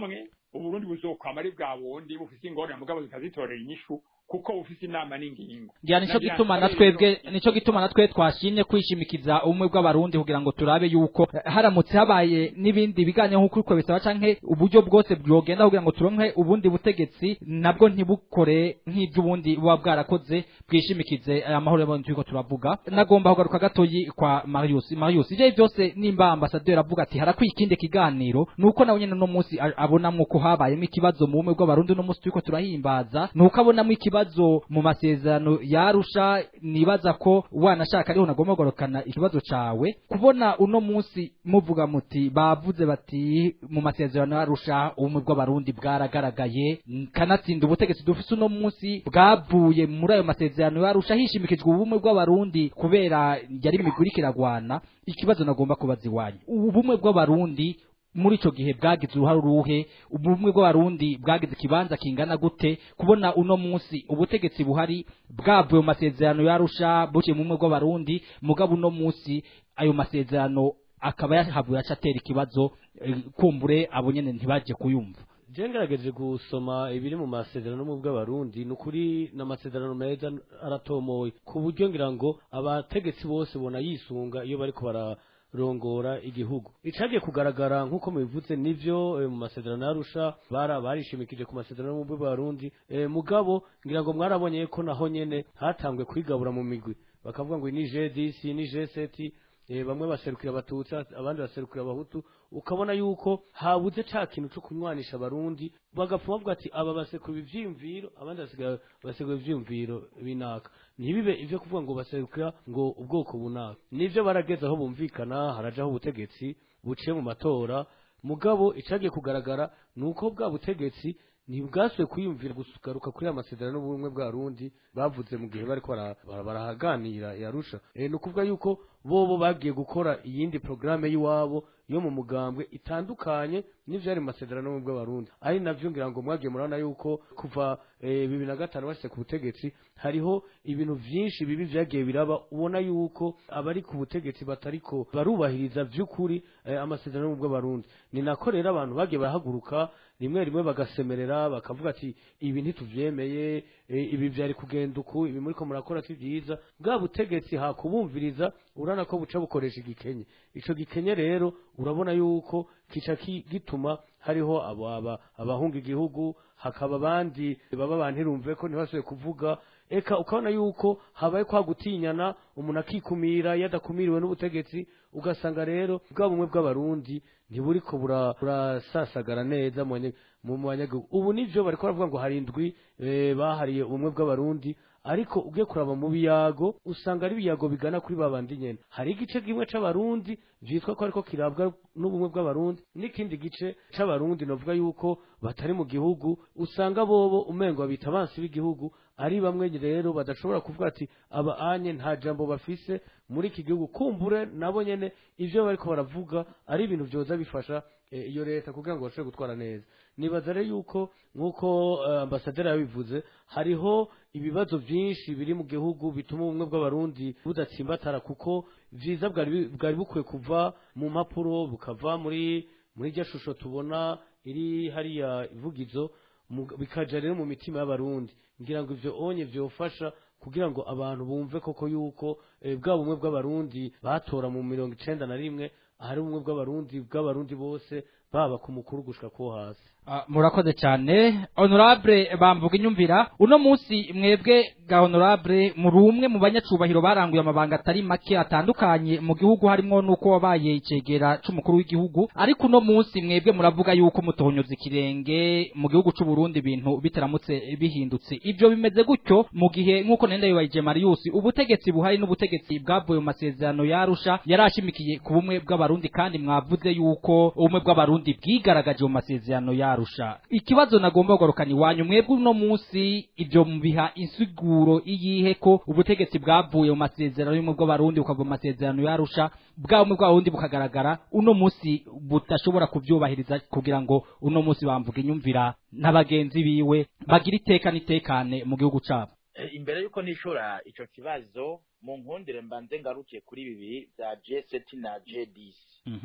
uburundi buzokwama ari bwa bundi bufise ingorane mugabo zikazitorera inyishu kuko bufise inama n'ingingo ngira nico Nagira gituma ngo na twebwe rero- nico gituma na twe twashimye kwishimikiza ubumwe bw'abarundi kugira ngo turabe yuko eh, haramutse habaye n'ibindi biganiro nk'uko uko bisaba canke uburyo bwose bwogenda kugira ngo turonke ubundi butegetsi nabwo ntibukore nk'ivy'ubundi buba bwarakoze bwishimikize aya mahoro y'abantu turiko turavuga nagomba kugaruka gatoyi kwa Marius Marius ivyo byose nimba ambasaderi avuga ati harakwiye ikindi kiganiro nuko nawe nyene no munsi a- abonamwo ko habayemo ikibazo mu bumwe bw'abarundi no munsi turiko turahimbaza nuko abonamo ikibazo mu masezerano yarusha nibaza ko wanashaka ariho nagomba kugarukana ikibazo cawe kubona uno munsi muvuga muti bavuze bati mu masezerano yarusha ubumwe bw'abarundi bwaragaragaye kanatsinda ubutegetsi dufise uno munsi bwavuye muri ayo masezerano yarusha hishimikijwe ubumwe bw'abarundi kubera yari imigwi iriko iragwana ikibazo nagomba kubaza iwanyu ubumwe bw'abarundi muri ico gihe bwagize uruhare uruhe ubumwe bw'abarundi bwagize ikibanza kingana gute kubona uno munsi ubutegetsi buhari bwavuye mu masezerano yarusha buciye mu bumwe bw'abarundi mugabo uno munsi ayo masezerano akaba yahavuye aca atera ikibazo eh, kumbure abo nyene ntibaje kuyumva je ngerageje gusoma ibiri mu masezerano mu bw'abarundi ni ukuri n'amasezerano meza aratomoye ku buryo ngira ngo abategetsi bose bona yisunga iyo bariko bararongora igihugu icagiye kugaragara nk'uko mubivuze nivyo eh, mu masezerano yarusha bara barishimikije ku masezerano mu bw'abarundi eh, mugabo ngira ngo mwarabonye ko naho nyene hatangwe kwigabura mu migwi bakavuga ngo ni G10 ni G7 eh, bamwe baserukira abatutsi abandi baserukira abahutu ukabona yuko habuze ca kintu co kunywanisha abarundi bagapfuma bavuga ati aba basekura ivyiyumviro abandi basekura basekura ivyiyumviro binaka ntibibe ivyo kuvuga ngo baserukira ngo ubwoko bunaka nivyo barageze aho bumvikana harajaho ubutegetsi buciye mu matora mugabo icagiye kugaragara nuko bwa butegetsi ntibwasuye kwiyumvira gugaruka kuri aya masezerano n'ubumwe bw'arundi bavuze mu gihe bariko bara- bara- barahaganira yarusha e, ni ukuvuga yuko bobo bagiye gukora iyindi porogaramu y'iwabo yo mu mugambwe itandukanye n'ivyari mu masezerano y'ubumwe bw'abarundi ari navyo ngira ngo mwagiye murabona yuko kuva eh, bibiri na gatanu bashitse ku butegetsi hariho ibintu vyinshi bibi vyagiye biraba ubona yuko abari ku butegetsi batariko barubahiriza vy'ukuri eh, amasezerano y'ubumwe bw'abarundi ni nako rero abantu bagiye barahaguruka rimwe rimwe bagasemerera bakavuga ati ibi ntituvyemeye eh, ibi vyari kugenda uku ibi muriko murakora si vyiza bwa butegetsi hakubumviriza urana ko buca bukoresha igikenye ico gikenye rero urabona yuko kica ki- gituma hariho abo aba abahunga igihugu hakaba abandi baba bantirumve ko ntibasubiye kuvuga eka ukabona yuko habaye kwa gutinyana umuntu akikumira iyo adakumiriwe n'ubutegetsi ugasanga rero bwa bumwe bw'abarundi ntiburiko bura- burasasagara neza mu banye- mu mu banyagihugu ubu nivyo bariko baravuga ngo hari indwi eh, bahariye ubumwe bw'abarundi ariko ugiye kuraba mu biyago usanga ari ibiyago bigana kuri babandi nyene hari igice kimwe c'abarundi vyitwa ko ariko kirabwa n'ubumwe bw'abarundi n'ikindi gice c'abarundi novuga yuko batari mu gihugu usanga bobo umengo babita abansi b'igihugu ari bamwe rero badashobora kuvuga ati aba anye nta jambo bafise muri iki gihugu kumbure nabo nyene ivyo bariko baravuga ari ibintu vyoza bifasha eh, iyo leta kugira ngo bashobore gutwara neza nibaza rero yuko nk'uko eh, ambasaderi yabivuze hariho ibibazo vyinshi biri mu gihugu bituma ubumwe bw'abarundi budatsimbatara kuko vyiza bwari bi- bwari bukwiye kuva mu mpapuro bukava muri muri rya shusho tubona iri hariya ivugizo mu- bikaja rero mu mitima y'abarundi ngira ngo ivyo onye vyofasha kugira ngo abantu bumve koko yuko eh, bwa bumwe bw'abarundi batora mu mirongo icenda na rimwe ahari ubumwe bw'abarundi bw'abarundi bose baba ku mukuru gushika ko hasi Ah, murakoze cyane honorable bamvuga inyumvira uno munsi mwebwe ga honorable muri umwe mu banyacubahiro baranguye amabanga atari make atandukanye mu gihugu harimo nuko wabaye icegera c'umukuru w'igihugu ariko uno munsi mwebwe muravuga yuko mutohonyoza ikirenge mu gihugu c'u Burundi ibintu bitaramutse bihindutse ibyo bimeze gutyo mu gihe nk'uko nenda yibajije Marius ubutegetsi buhari n'ubutegetsi bwavuye mu masezerano yarusha yarashimikiye ku bumwe bw'abarundi kandi mwavuze yuko ubumwe bw'abarundi bwigaragaje mu masezerano yarusha ikibazo nagomba kugarukana iwanyu mwebwe uno munsi ibyo mubiha insiguro iyihe ko ubutegetsi bwavuye mu masezerano y'ubumwe bw'abarundi bukava mu masezerano yarusha bwa bumwe bw'abarundi bukagaragara uno munsi budashobora kubyubahiriza kugira ngo uno munsi bamvuga inyumvira n'abagenzi biwe bagire iteka n'itekane mu gihugu cyabo Eh, imbere yuko nishura ico kibazo mu nkundire mbanze ngarukiye kuri bibiri bya G7 na G10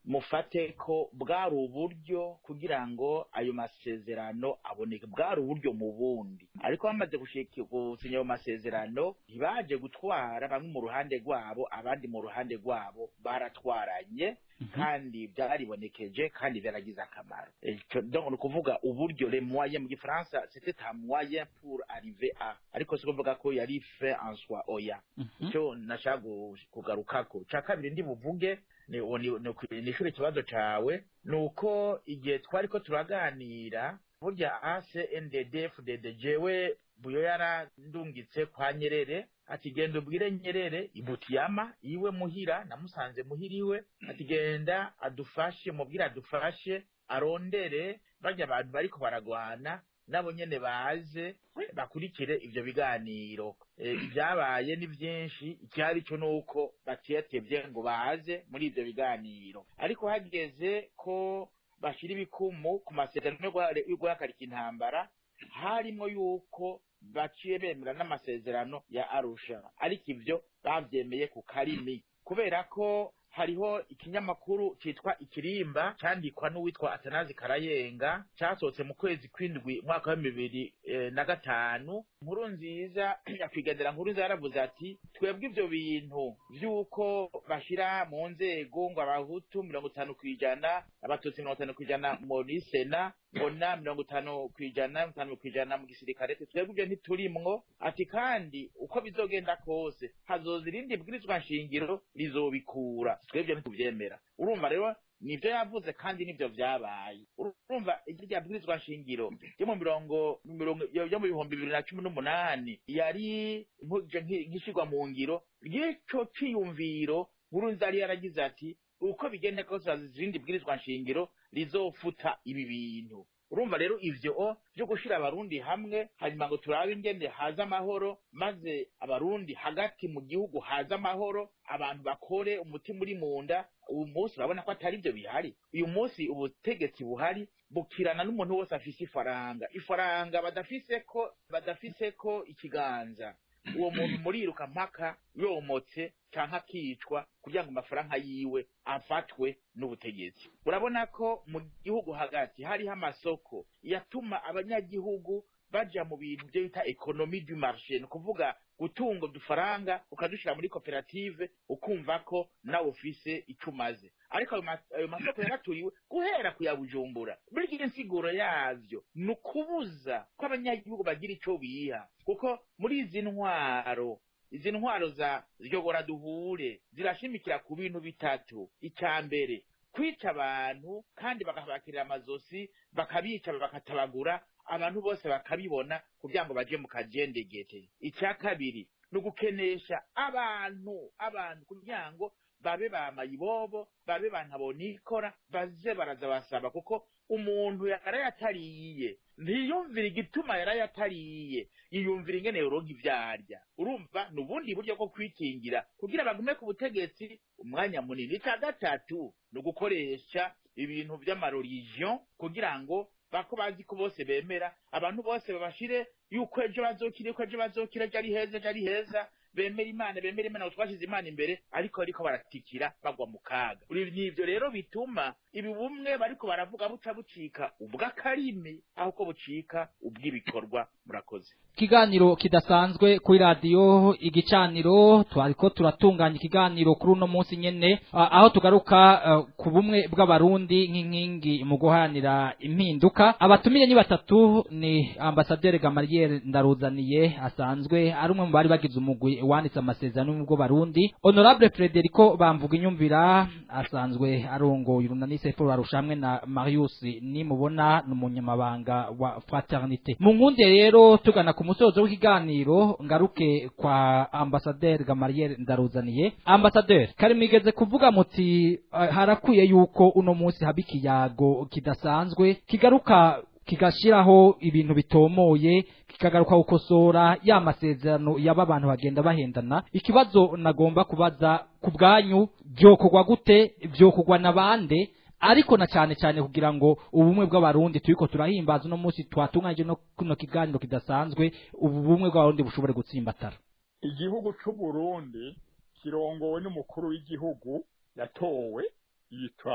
mufate ko bwari uburyo kugira ngo ayo masezerano aboneke bwari uburyo mu bundi ariko bamaze gushika gusinya ayo masezerano ntibaje gutwara bamwe mu ruhande rwabo abandi mu ruhande rwabo baratwaranye kandi byaribonekeje kandi byaragize akamaro Ico- donc ni ukuvuga uburyo le moyen mu gifaransa c'était un moyen pour arriver à ariko si kuvuga ko yari fait en soi oya icyo nashaka gu- kugarukako cya kabiri ndi buvuge ni uwo ni- ni ukwi- ni ishuri ikibazo cawe ni uko igihe twari ko turaganira burya acndd fdd jewe buyo yarandungitse kwa nyerere ati genda ubwire nyerere ibutiyama iwe muhira namusanze muhira iwe ati genda adufashe mubwire adufashe arondere barya abantu bariko baragwana nabo nyene baze bakurikire ivyo biganiro Eh, ibyabaye ni byinshi icyari cyo nuko batiyatevye ngo baze muri ivyo biganiro ariko hageze ko bashira ibikumu ku masezerano yo guha- yo guhagarika intambara harimo yuko baciye bemera n'amasezerano ya arusha ariko ivyo bavyemeye ku karimi kubera ko hariho ikinyamakuru citwa ikirimba candikwa n'uwitwa atanazi karayenga casohotse mu kwezi kw'indwi umwaka wa bibiri eh, na gatanu nkuru nziza nyakwigendera nkuru nziza yaravuze ati twebwe ivyo bintu vy'uko bashira mu nzego ngo abahutu mirongo itanu kw'ijana abatutsi mirongo itanu kw'ijana muri sena mbona mirongo itanu kw'ijana mirongo itanu kw'ijana mu gisirikare ati twebwe ivyo ntiturimwo ati kandi uko bizogenda kose hazoza irindi bwirizwa nshingiro rizobikura twebwe ntituvyemera urumva rero nivyo yavuze kandi nivyo vyabaye urumva irya bwirizwa nshingiro yo mu mirongo mu mirongo yo yo mu bihumbi bibiri na cumi n'umunani yari nkuje nki- nk'ishirwa mu ngiro ry'ico ciyumviro nkurunziza yari yaragize ati uko bigenda kose haza izindi bwirizwa nshingiro rizofuta ibi bintu urumva rero ivyo o vyo gushira abarundi hamwe hanyuma ngo turabe ingene haza amahoro maze abarundi hagati mu gihugu haza amahoro abantu bakore umutima uri mu nda uyu munsi urabona ko atari byo bihari uyu munsi ubutegetsi buhari bukirana n'umuntu wose afise ifaranga ifaranga badafise ko badafise ko ikiganza uwo muntu muriruka mpaka yomotse canke akicwa kugira ngo amafaranga yiwe afatwe n'ubutegetsi urabona ko mu gihugu hagati hariho amasoko yatuma abanyagihugu baja mu bintu byo bita ekonomi du marché ni ukuvuga gutunga udufaranga ukadushira muri koperative ukumva ko nawe ufise ico umaze ariko ayo ma- ayo masoko yaraturiwe guhera ku ya bujumbura burya insiguro yavyo ni ukubuza ko abanyagihugu bagira ico biha kuko muri izi ntwaro izi ntwaro za ryogora duhure zirashimikira ku bintu bitatu icya mbere kwica abantu kandi bakabakirira amazosi bakabica bakatabagura abantu bose bakabibona kugira ngo baje mu kajendegete icya kabiri ni ugukenesha abantu abantu kugira ngo babe ba mayibobo babe ba ntabonikora baze baraza basaba kuko umuntu yarayatariye ntiyumvira igituma yarayatariye yiyumvira ingene yoronka ivyarya urumva ni ubundi buryo bwo kwikingira kugira bagume ku butegetsi umwanya munini icya gatatu ni ugukoresha ibintu vy'amarorigion kugira ngo bako bazi ko bose bemera abantu bose babashire yuko ejo bazokira yuko ejo bazokira ejo ari heza ejo ari heza bemera imana bemera imana ngo twashize imana imbere ariko ariko baratikira bagwa mu kaga Uri- ni ivyo rero bituma ibi bumwe bariko baravuga buca bucika ubw'akarimi aho ko bucika ubw'ibikorwa murakoze ikiganiro kidasanzwe kuri radiyo igicaniro twariko turatunganya ikiganiro kuri uno munsi nyene a- aho tugaruka eh, ku bumwe bw'abarundi nk'inkingi mu guharanira impinduka abatumire ni batatu ni ambasaderi gamariyeri ndaruzaniye asanzwe ari umwe mu bari bagize umugwi wanditse amasezerano y'ubwo barundi honorable frederico bamvuga inyumvira asanzwe arongoye urunani sefuru barushamwe na marius nimubona ni umunyamabanga wa fraternité mu nkunde rero tugana ku musozo w'ikiganiro ngaruke kwa ambasaderi gamariyeri ndaruzaniye ambasaderi kari mwigeze kuvuga muti eh, harakwiye yuko uno munsi haba ikiyago kidasanzwe kigaruka kigashiraho ibintu bitomoye kikagaruka gukosora ya masezerano yaba abantu bagenda bahendana ikibazo nagomba kubaza ku bwanyu byokorwa gute byokorwa na bande ariko na cyane cyane kugira ngo ubumwe bw'abarundi turiko turahimbaza uno munsi twatunganyije no kuno kiganiro kidasanzwe ubu bumwe bw'abarundi bushobore gutsimbatara igihugu c'uburundi kirongowe n'umukuru w'igihugu yatowe yitwa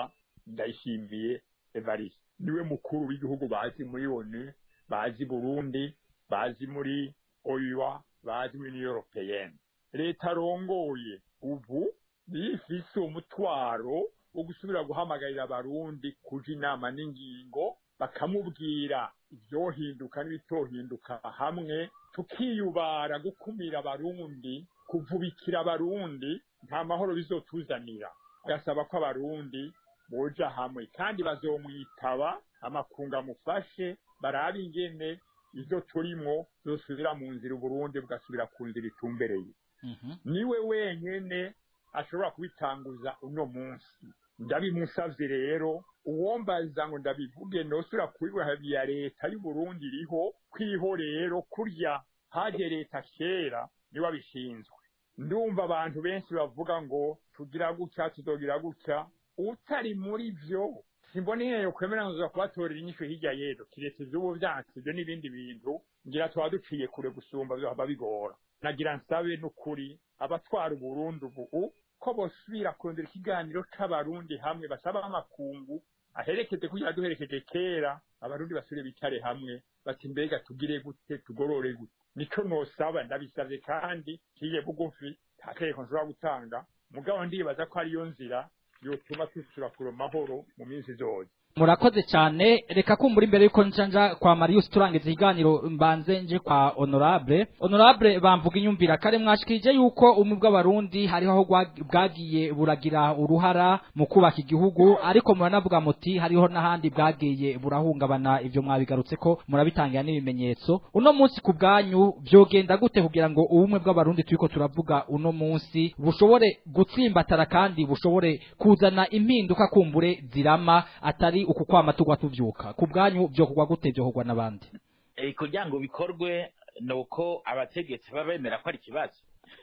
ndayishimiye evariste niwe mukuru w'igihugu bazi muri onu bazi burundi bazi muri oya bazi muri uniyo europeyenne leta arongoye ubu bifise umutwaro wo gusubira guhamagarira abarundi kuja inama n'ingingo bakamubwira ibyohinduka n'ibitohinduka hamwe tukiyubara gukumira abarundi kuvubikira abarundi nta mahoro bizotuzanira gasaba ko abarundi boja hamwe kandi bazomwitaba amakunga amufashe barabe ingene izo turimwo zosubira mu nzira uburundi bugasubira ku nzira itumbereye niwe wenyene ashobora kubitanguza uno munsi ndabimusavye rero uwombaza ngo ndabivuge nosubira kubiha ya leta y'uburundi iriho kwiho rero kurya haje leta kera niwe abishinzwe ndumva abantu benshi bavuga ngo tugira gutya tuzogira gutya utari muri vyo simboneye kwemera ngo kubatorera inyishu hirya yedo kiretse ivy'ubu vyansi ivyo n'ibindi bintu ngira tuba duciye kure gusumba vyohava bigora nagira nsabe n'ukuri abatwara uburundi ubu ko bosubira kurondera ikiganiro c'abarundi hamwe basaba amakungu aherekeze kugira duherekeje kera abarundi basubire bicare hamwe bati mbega tugire gute tugorore gute nico nosaba ndabisavye kandi kiye bugufi nta tegeko nshobora gutanga mugabo ndibaza ko ariyo nzira yotuma dusubira kure mahoro mu minsi izoza murakoze cyane reka kumbura imbere yuko njanja kwa Marius turangiza ikiganiro mbanze nje kwa honorable honorable bamvuga inyumvira kare mwashikije yuko umwe bw'abarundi hariho aho gwa- bwagiye buragira uruhara mu kubaka igihugu ariko muranavuga muti hariho n'ahandi bwagiye burahungabana ivyo mwabigarutse ko murabitangira n'ibimenyetso uno munsi ku bwanyu vyogenda gute kugira ngo ubumwe bw'abarundi turiko turavuga uno munsi bushobore gutsimbatara kandi bushobore kuzana impinduka kumbure zirama atari uku kwama tugwa tuvyuka ku bwanyu vyokorwa gute vyokorwa n'abandi Eh, kugira ngo bikorwe ni uko abategetsi baba bemera ko ari ikibazo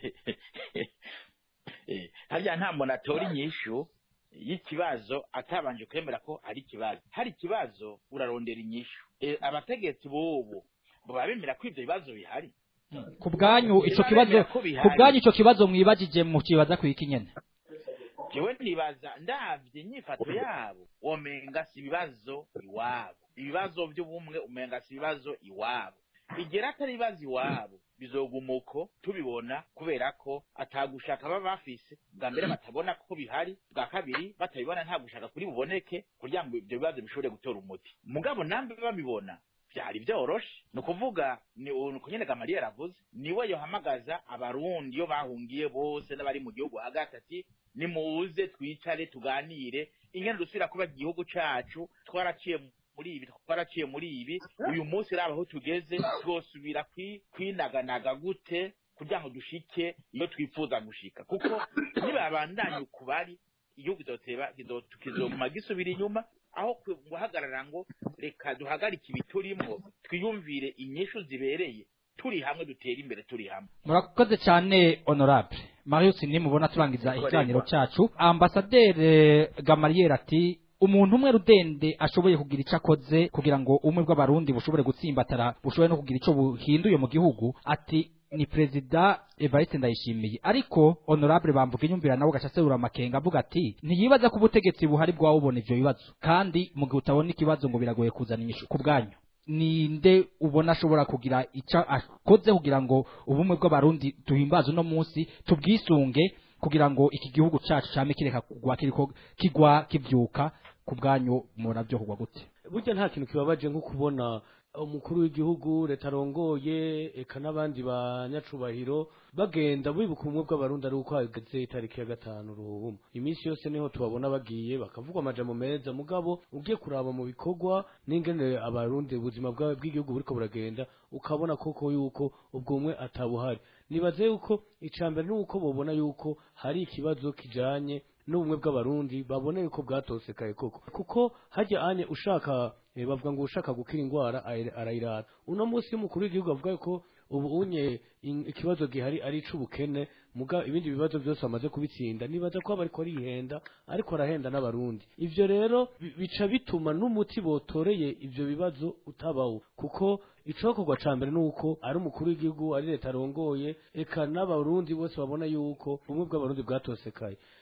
Eh, harya nta muntu atora inyishu y'ikibazo atabanje kwemera ko ari ikibazo hari ikibazo urarondera inyishu Eh, abategetsi b'ubu baba bemera ko ivyo bibazo bihari ku bwanyu ico kibazo Ko bihari. ku bwanyu ico kibazo mwibagije mu kibaza kwiki nyene jewe nibaza ndavye inyifato yabo womenga si ibibazo iwabo ibibazo vy'ubumwe umenga si ibibazo iwabo igera atari ibibazo iwabo bizoguma uko tubibona kubera ko atagushaka baba bafise bwa mbere batabona ko bihari bwa kabiri batabibona nta gushaka kuri buboneke kugira ngo ivyo bibazo bishobore gutora umuti mugabo nambe babibona vyari vyoroshe ni ukuvuga ni uko nyene gamaliya yaravuze niwe yohamagaza abarundi iyo bahungiye bose n'abari mu gihugu hagati ati nimuze twicare tuganire ingene dusubira kuba igihugu cacu twaraciye muri ibi twaraciye muri ibi uyu munsi raba aho tugeze twosubira kwi- kwinaganaga gute kugira ngo dushike iyo twifuza gushika kuko nibabandanya uku bari igihugu kizoteba kizo- kizoguma gisubira inyuma aho kwe- guhagarara ngo reka duhagarike ibi turimo twiyumvire inyishu zibereye turi hamwe dutera imbere turi hamwe murakoze cyane honorable marius nimubona turangiza Korerwa. ikiganiro cacu ambasaderi gamariyeri ati umuntu umwe rudende ashoboye kugira icyo akoze kugira ngo ubumwe bw'abarundi bushobore gutsimbatara bushobore no kugira icyo buhinduye mu gihugu ati ni perezida evariste ndayishimiye ariko honorable bamvuga inyumvira nawe gaca aserura amakenga avuga ati ntiyibaza ko ubutegetsi buhari bwaba bubona ivyo bibazo kandi mu gihe utabona ikibazo ngo biragoye kuzana inyishu ku bwanyu ninde ubona ashobora kugira icyo akoze kugira ngo ubumwe bw'abarundi duhimbaze uno munsi tubwisunge kugira ngo iki gihugu cacu came kireka kugwa kiriko kigwa kivyuka ku bwanyu murabyo kugwa gute burya nta kintu kibabaje nko kubona umukuru w'igihugu leta arongoye eka n'abandi banyacubahiro bagenda bibuka ubumwe bw'abarundi ari uko hageze itariki ya gatanu ruhuma iminsi yose niho tubabona bagiye bakavugwa amajambo meza mugabo ugiye kuraba mu bikorwa n'ingene abarundi ubuzima bwa- bw'igihugu buriko buragenda ukabona koko yuko ubwo bumwe atabuhari nibaze yuko icambere ni uko bobona yuko hari ikibazo kijanye n'ubumwe bw'abarundi babona yuko bwatosekaye koko kuko hajya anye ushaka eh, bavuga ngo ushaka gukira indwara ayira- arayirara uno munsi y'umukuru w'igihugu avuga ko ubu unye in- ikibazo gihari ari ic'ubukene muga ibindi bibazo byose amaze kubitsinda nibaza ko aba ariko arihenda ariko arahenda n'abarundi ivyo rero bi- bica bituma n'umuti botoreye ivyo bibazo utabawo kuko icokorwa ca mbere nuko ari umukuru w'igihugu ari leta arongoye eka n'abarundi bose babona yuko ubumwe bw'abarundi bwatosekaye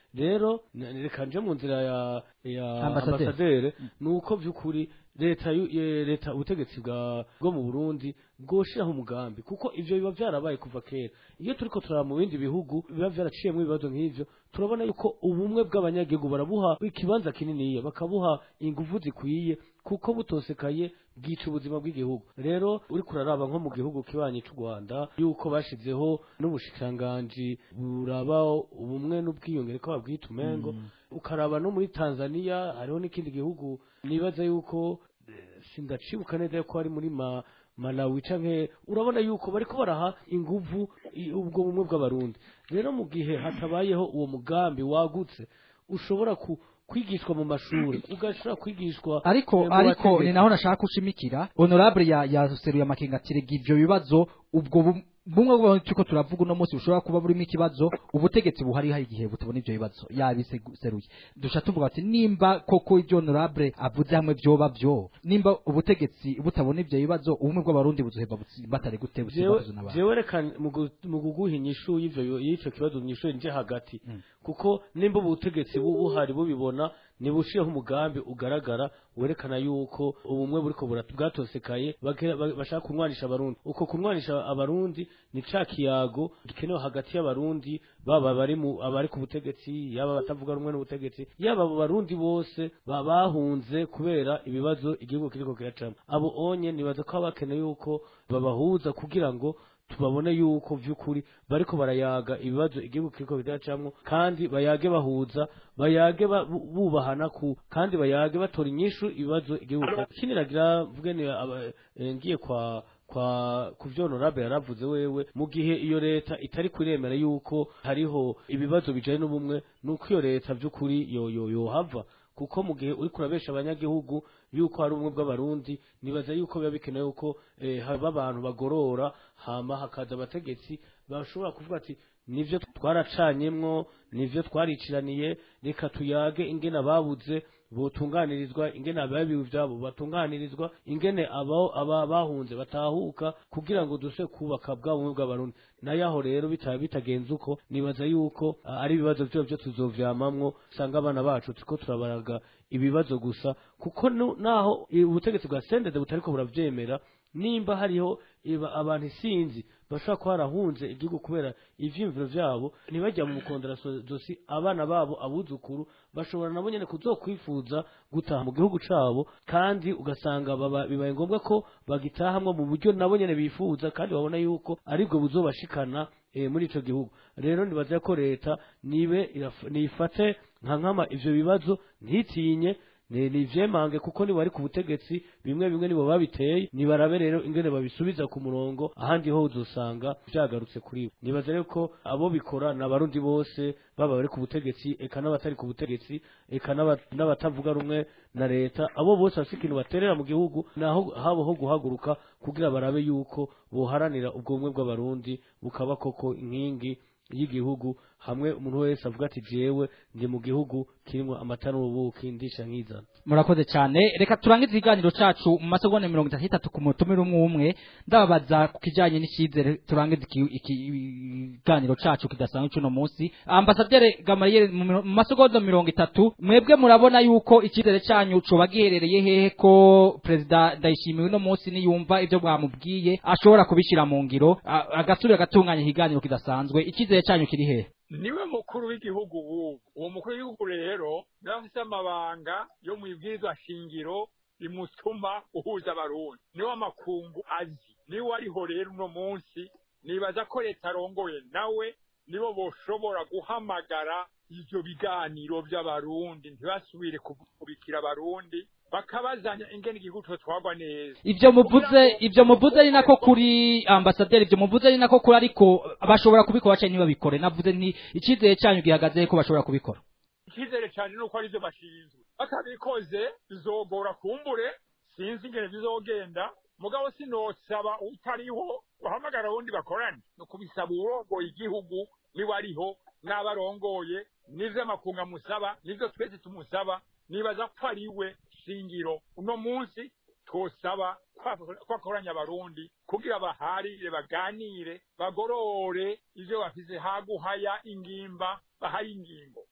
rero n- reka nje mu nzira ya ya Ambasaderi. ambasaderi nuko by'ukuri leta yu- ye- leta ubutegetsi bwa bwo mu Burundi bwoshiraho umugambi kuko ivyo biba byarabaye kuva kera iyo turiko turaba mu bindi bihugu biba byaraciyemo ibibazo nk'ivyo turabona yuko ubumwe bw'abanyagihugu barabuha ikibanza kininiya bakabuha ingufu zikwiye kuko butosekaye bwica ubuzima bw'igihugu rero uri kuraraba nko mu gihugu kibanyi cy'u Rwanda yuko bashizeho n'ubushikiranganji buraba ubumwe n'ubwiyongere ko babwita umengo ukaraba no muri Tanzania hariho n'ikindi gihugu nibaza yuko eh, sindacibuka neza yuko ari muri ma Malawi canke urabona yuko bariko baraha inguvu i- ubwo bumwe bw'abarundi rero mu gihe hatabayeho uwo mugambi wagutse ushobora ku kwigishwa mu mashuri ugashobora kwigishwa ariko eh, mu ariko bategetsi. ni naho nashaka gushimikira honorable ya yaseruye amakenga ati rega ivyo bibazo ubwo bu- bumwe bwo turiko turavuga uno munsi bushobora kuba burimo ikibazo ubutegetsi buhari hari igihe butabona ivyo bibazo yabiseruye dusha tuvuga ati nimba koko ivyo honorable avuze hamwe vyoba vyo nimba ubutegetsi butabona ivyo bibazo ubumwe bw'abarundi buzoheva butsi- batari gute jewe busibazo n'abantu jewe reka mu gu- mu kuguha inyishu y'ivyo y'ico kibazo nyishu nje hagati Mm. kuko nimba ubutegetsi bu- buhari bubibona nibushiyeho umugambi ugaragara werekana yuko ubumwe buriko bura- bwatosekaye bagera- ba- bashaka kunwanisha abarundi uko kunwanisha abarundi ni ca kiyago gikenewe hagati y'abarundi baba bari mu abari ku butegetsi yaba batavuga rumwe n'ubutegetsi yaba abo barundi bose ba- bahunze kubera ibibazo igihugu kiriko kiracamo abo onye nibaza ko baba bakeneye yuko babahuza kugira ngo tubabone yuko vy'ukuri bariko barayaga ibibazo igihugu kiriko kiracamwo kandi bayage bahuza bayage ba- bu- bubahana ku kandi bayage batora inyishu ibibazo igihugu kiracamwo. ikindi nagira mvuge ni aba- eh, ngiye kwa kwa kuvyo honorable yaravuze wewe mu gihe iyo leta itari kuremera yuko hariho ibibazo bijanye n'ubumwe nuko iyo leta vy'ukuri yo yo yohava kuko mu gihe uri kurabesha abanyagihugu yuko hari ubumwe bw'abarundi nibaza yuko biba bikenewe yuko eh, haba abantu bagorora hama hakaza abategetsi bashobora kuvuga ati nivyo twaracanyemwo nivyo twariciraniye reka tuyage ingene ababuze botunganirizwa ingene ababiwe vyabo batunganirizwa ingene aba aba bahunze batahuka kugira ngo duse kubaka bwa bumwe bw'abarundi nayo aho rero bitaba bitagenze uko nibaza yuko ah, ari ibibazo vyo vyo tuzovyamamwo usanga abana bacu turiko turabaraga ibibazo gusa kuko nu- naho i- ubutegetsi bwa sendede butariko buravyemera nimba hariho iba- abantu isinzi bashobora kuba barahunze igihugu kubera ivyiyumviro vyabo ntibajya mu mukondera so- zosi abana babo abuzukuru bashobora nabo nyene kuzokwifuza gutaha mu gihugu cabo kandi ugasanga baba- bibaye ngombwa ko bagitahamwo mu buryo nabo nyene bifuza kandi babona yuko aribwo buzobashikana eh, muri ico gihugu rero nibaza ko leta nibe iraf- nifate nka nkama ivyo bibazo ntitinye ni ni ivyemange kuko nibo bari ku butegetsi bimwe bimwe nibo babiteye nibarabe rero ingene babisubiza ku murongo ahandi ho uzosanga vyagarutse kuri bo nibaza rero ko abo bikora ni abarundi bose baba bari ku butegetsi eka n'abatari ku butegetsi eka n'aba- n'abatavuga rumwe na leta abo bose bafite ikintu baterera mu gihugu naho habo ho guhaguruka kugira barabe yuko boharanira ubwo bumwe bw'abarundi bukaba koko inkingi y'igihugu hamwe umuntu wese avuga ati jewe ndi mu gihugu kirimo amata n'ubuki ndisha nkizana murakoze cyane reka turangize ikiganiro cacu mu masegonda mirongo itatu n'itatu ku mutumire umwe umwe ndababaza ku kijanye n'icyizere turangize iki- iki- ikiganiro cacu kidasanzwe c'uno munsi ambasaderi gamariyeri mu miro- mu masegonda mirongo itatu mwebwe murabona yuko icyizere canyu coba giherereye hehe ko perezida ndayishimiye uno munsi niyumva ivyo mwamubwiye ashobora kubishyira mu ngiro a- agasubira agatunganya ikiganiro kidasanzwe icyizere canyu kiri hehe niwe mukuru w'igihugu w'ubu uwo mukuru w'igihugu rero niwe afise amabanga yo mu ibwirizwa shingiro rimutuma uhuza abarundi niwe amakungu azi niwe ariho rero uno munsi nibaza ko leta arongoye nawe nibo boshobora guhamagara ivyo biganiro vy'abarundi ntibasubire kubikira abarundi bakabazanya ingene igihugu cotwagwa neza ivyo muvuze ivyo muvuze ari nako kuri ambasaderi ivyo muvuze ari nako kuri ariko bashobora kubikora cyangwa ntibabikore navuze nti icyizere cyanyu gihagaze ko bashobora kubikora icyizere cyane ni uko arivyo bashinzwe batabikoze bizogora kumbure sinzi ingene bizogenda mugabo sinosaba utariho guhamagara wundi bakorane ni ukubisaba uwurongoye igihugu niwe ariho n'abarongoye n'ivyo amakunga musaba n'ivyo twese tumusaba nibaza ko ari we shingiro uno munsi twosaba ko akoranya abarundi kugira baharire baganire bagorore ivyo bafise haguhaya ingimba bahaye ingingo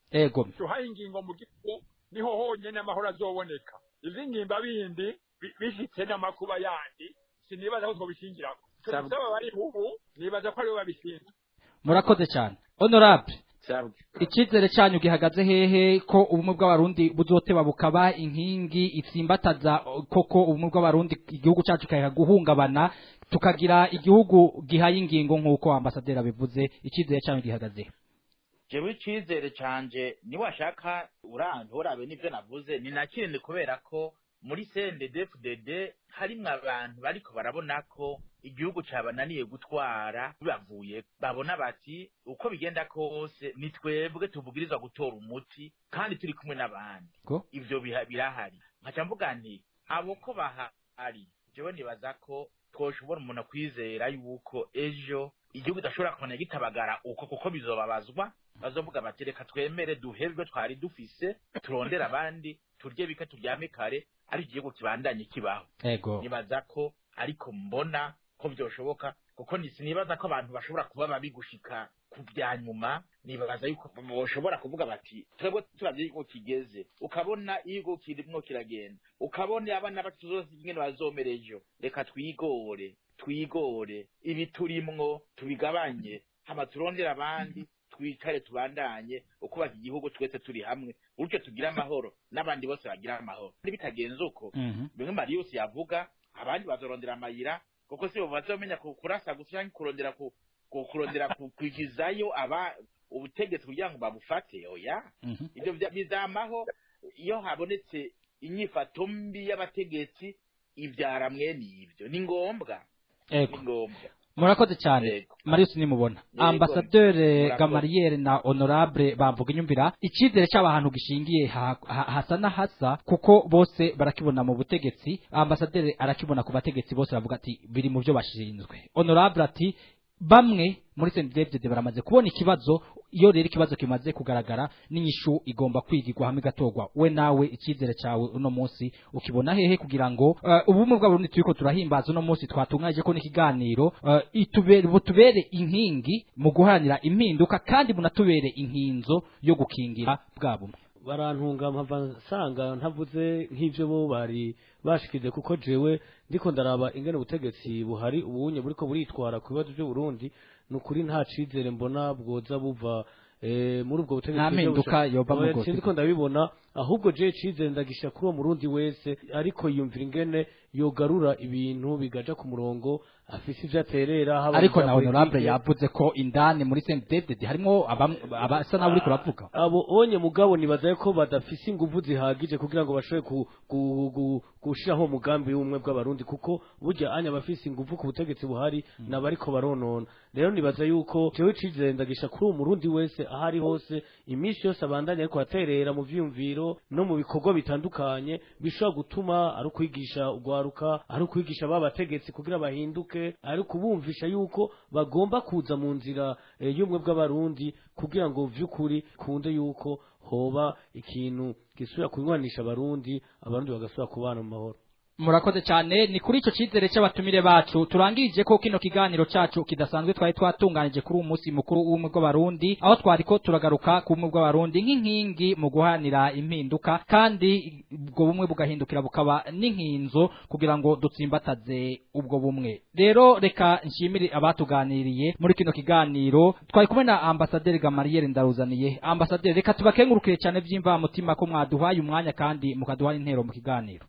ego duhaye ingingo mu gihugu niho honyine amahoro azoboneka izi ngimba bindi bi- bishitse n'amakuba yandi sinibaza ko twobishingirako Sabu- tubisaba bari ubu nibaza ko aribo babishinzwe murakoze cyane honorable Sawa. icyizere cyanyu gihagaze hehe ko ubumwe bw'abarundi buzoteba bukaba inkingi itsimbataza koko ubumwe bw'abarundi igihugu cyacu kikaha guhungabana tukagira igihugu gihaye ingingo nk'uko ambasaderi abivuze icyizere cyanyu gihagaze he? jewe icizere canje niwashaka uranze urabe n'ivyo navuze ni nakindi kubera ko muri CNDD-FDD harimwo abantu bariko barabona ko igihugu cabananiye gutwara bibavuye babona bati uko bigenda kose ni twebwe tuvugirizwa gutora umuti kandi turi kumwe n'abandi Ko? ivyo biha- birahari nkaca mvuga nti abo ko bahari jewe nibaza ko twoshobora umuntu kwizera yuko ejo igihugu idashobora kubona gitabagara uko kuko bizobabazwa bazovuga bati reka twemere duhebwe twari dufise turondere abandi turye bike turyame kare ari igihugu kibandanye kibaho ego nibaza ko ariko mbona ko byoshoboka kuko ni- sinibaza ko abantu bashobora kuba babi gushika ku bya nyuma nibaza yuko boshobora kuvuga bati twebwe turavye yuko kigeze ukabona igihugu kirimwo kiragenda ukabona abana bacu zose ingene bazomera ejo reka twigore twigore ibi turimwo tubigabanye hama turondere abandi twicare tubandanye ukubaka igihugu twese turi hamwe urutyo tugire amahoro n'abandi bose bagira amahoro nibitagenze uko Mhm. bimwe marius yavuga abandi bazorondera amayira kuko si bo bazomenya ku- kurasa gusa canke kurondera ku- ku- kurondera ku- kwigizayo aba ubutegetsi kugira ngo babufate oya Mhm. ibyo vya- bizamaho iyo habonetse inyifato mbi y'abategetsi ivyara mwene ivyo ni ngombwa ego ni ngombwa murakoze cyane Yego. marius nimubona Yego. ambasaderi Murakoze. gamariyeri na honorable bamvuga inyumvira icyizere cy'abantu gishingiye ha- ha- hasa na hasa kuko bose barakibona mu butegetsi ambasaderi arakibona ku bategetsi bose bavuga ati biri mu byo bashinzwe honorable ati bamwe muri sendedede baramaze kubona ikibazo iyo rero ikibazo kimaze kugaragara n'inyishu igomba kwigirwa hamwe igatorwa we nawe icyizere cyawe uno munsi ukibona hehe kugira ngo uh, ubumwe bw'abarundi turiko turahimbaza uno munsi twatunganyije ko n'ikiganiro uh, itubere butubere inkingi mu guharanira impinduka kandi bunatubere inkinzo yo gukingira bwa bumwe barantunga mpava nsanga ntavuze nk'ibyo bo bari bashikize kuko jewe ndiko ndaraba ingene ubutegetsi buhari ubunye buriko buritwara ku bibazo by'uburundi ni ukuri nta cizere mbona bwoza buva eh, muri ubwo butegetsi Nta burya mpinduka busha- yoba muri Oya, ubwo sinzi ko ndabibona ahubwo je cizere ndagisha kuri uwo murundi wese ariko yumvira ingene yogarura ibintu bigaja ku murongo afise ivyo aterera haba ariko mu na vya honorable politike. yavuze ko indani muri sendedede harimo abam- abasa nawe uriko uravuga abo onye mugabo nibaza ko badafise inguvu zihagije kugira ngo bashobore ku, ku, ku, gushiraho umugambi w'ubumwe bw'abarundi kuko burya anya bafise inguvu ku butegetsi buhari nabariko baronona rero nibaza yuko jewe cizere ndagisha kuri uwo murundi wese aho ari hose iminsi yose abandanya ariko aterera mu vyiyumviro no mu bikorwa bitandukanye bishobora gutuma ari ukwigisha ugwaruka ari ukwigisha ba bategetsi kugira bahinduke ari kubumvisha yuko bagomba kuza mu nzira eh, y'ubumwe bw'abarundi kugira ngo vy'ukuri kunde yuko hoba ikintu gisubira kunywanisha abarundi abarundi bagasubira kubana mu mahoro murakoze cyane ni kuri icyo cyizere cy'abatumire bacu turangirije ko kino kiganiro cyacu kidasanzwe twari twatunganije kuri uwo munsi mukuru w'ubumwe bw'abarundi aho twari ko turagaruka ku bumwe bw'abarundi nk'inkingi mu guhanira impinduka kandi ubwo bumwe bugahindukira bukaba n'inkinzo kugira ngo dutsimbataze ubwo bumwe rero reka nshimire abatuganiriye muri kino kiganiro twari kumwe na ambasaderi gamariyeri ndaruzaniye ambasaderi reka tubakengurukire cyane by'imvamutima ko mwaduhaye umwanya kandi mukaduha intero mu kiganiro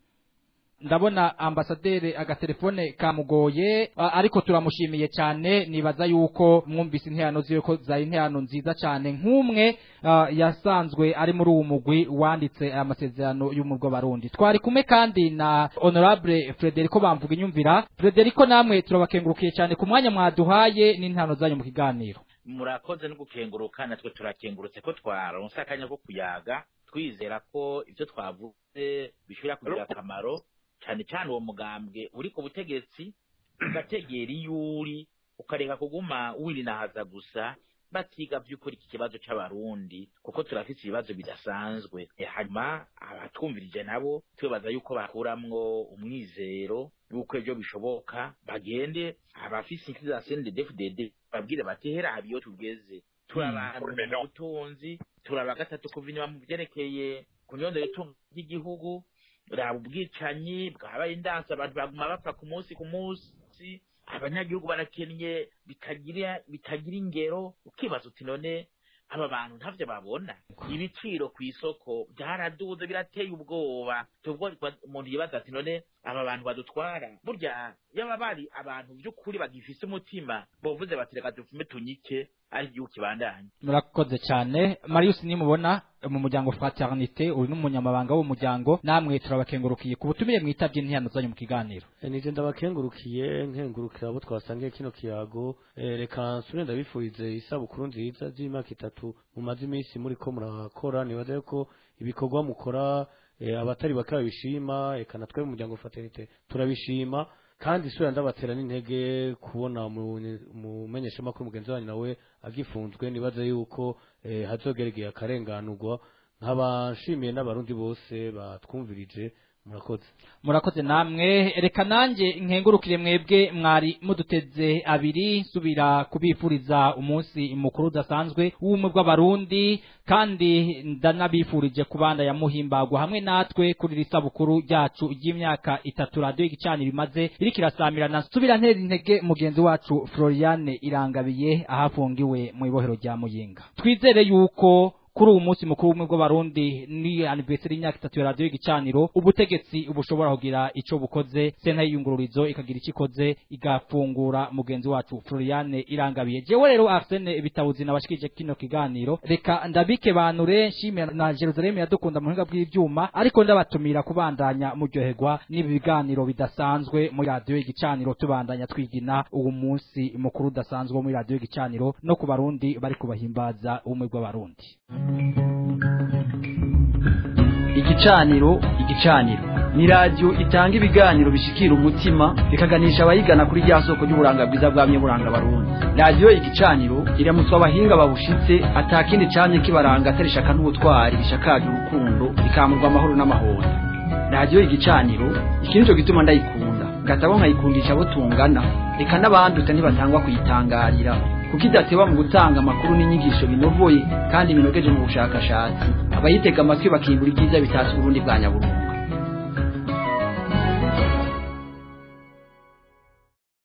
ndabona ambasaderi agatelefone kamugoye a- ariko turamushimiye cyane nibaza yuko mwumvise interano ziwe ko zari interano nziza cyane nk'umwe ah, yasanzwe ari muri uwo mugwi wanditse aya masezerano y'umurwa barundi twari kumwe kandi na honorable Frederico bamvuga inyumvira Frederico namwe turabakengurukiye cyane ku mwanya mwaduhaye n'intano zanyu mu kiganiro murakoze no gukenguruka natwe turakengurutse ko twaronse akanya ko kuyaga twizera ko ibyo twavuze bishobora kugira akamaro cyane cyane uwo mugambwe uri ku butegetsi ugategera iyo uri ukareka kuguma wirinahaza gusa batiga by'ukuri iki kibazo cy'abarundi kuko turafite ibibazo bidasanzwe E, hanyuma abatwumvirije nabo tubaza yuko bakuramwo umwizero yuko ejo bishoboka bagende abafise inshuti za CNDD-FDD babwire bati hera haba iyo tugeze turi abantu mu butunzi turaba gatatu kuva inyuma mu byerekeye kunyondera itungo ry'igihugu raba ubwicanyi bwabaye indansi abantu baguma bapfa ku munsi ku munsi abanyagihugu barakennye bitagira bitagira ingero ukibaza uti none aba bantu ntavyo babona ibiciro ku isoko byaraduze birateye ubwoba tubwo umuntu yibaza ati none aba bantu badutwara burya yaba bari abantu by'ukuri bagifise umutima bovuze bati reka dupfume tunyike ari igihugu kibandanye murakoze cyane marius nimubona mu muryango fraternité uri n'umunyamabanga w'umuryango namwe turabakengurukiye ku butumire mwitabye intihano zanyu mu kiganiro Eh, nije ndabakengurukiye nkengurukira abo twasangiye kino kiyago Eh, reka nsure ndabifurize isabukuru nziza z'imyaka itatu mumaze iminsi muri ko murakora nibaza yuko ibikorwa mukora eh, abatari bake babishima eka natwe mu muryango fraternité turabishima kandi isura ndabatera n'intege kubona umumenyeshamakuru mugenzi wanyu nawe agifunzwe nibaza yuko eh, hazogeregeye akarenganurwa nkaba nshimiye n'abarundi bose batwumvirije murakoze murakoze namwe reka nanjye nkengurukire mwebwe mwari muduteze abiri nsubira kubifuriza umunsi mukuru udasanzwe w'ubumwe bw'abarundi kandi ndanabifurije kubanda ya muhimbagwa hamwe natwe kuri iri sabukuru ryacu ry'imyaka itatu radiyo igicaniro imaze iriko irasamirana nsubira ntera intege mugenzi wacu floriane irangabiye ahafungiwe mu ibohero rya muyinga twizere yuko kuri uwo munsi mukuru w'ubumwe bw'abarundi ni anniversary y'imyaka itatu ya radiyo igicaniro ubutegetsi bushobora kugira ico bukoze senta y'iyungururizo ikagira ico ikoze igafungura mugenzi wacu floriane irangabiye jewe rero arsene bitabuzi nabashikije kino kiganiro reka ndabike banure nshimira na jerusalemu yadukunda mu buhinga bw'ivyuma ariko ndabatumira kubandanya muryoherwa n'ibi biganiro bidasanzwe muri radiyo igicaniro tubandanya twigina uwo munsi mukuru udasanzwe wo muri radiyo igicaniro no ku barundi bari kubahimbaza ubumwe bw'abarundi igicaniro igicaniro ni radiyo itanga ibiganiro bishikira umutima bikaganisha abayigana kuri rya soko ry'uburanga bwiza bwamye buranga barundi radiyo igicaniro iramutswa abahinga babushitse atakindi camye kibaranga atari ishaka n'ubutwari bishakaje urukundo bikamurwa amahoro n'amahoro radiyo igicaniro iki nico gituma ndayikunda ngatabo nkayikundisha abo tungana reka n'abandutse ntibatangwa kuyitangarira kuko idateba mu gutanga amakuru n'inyigisho binovoye kandi binogeje mu bushakashatsi abayitega amatwi bakimbura ibyiza bitatse uburundi bwa nyaburundu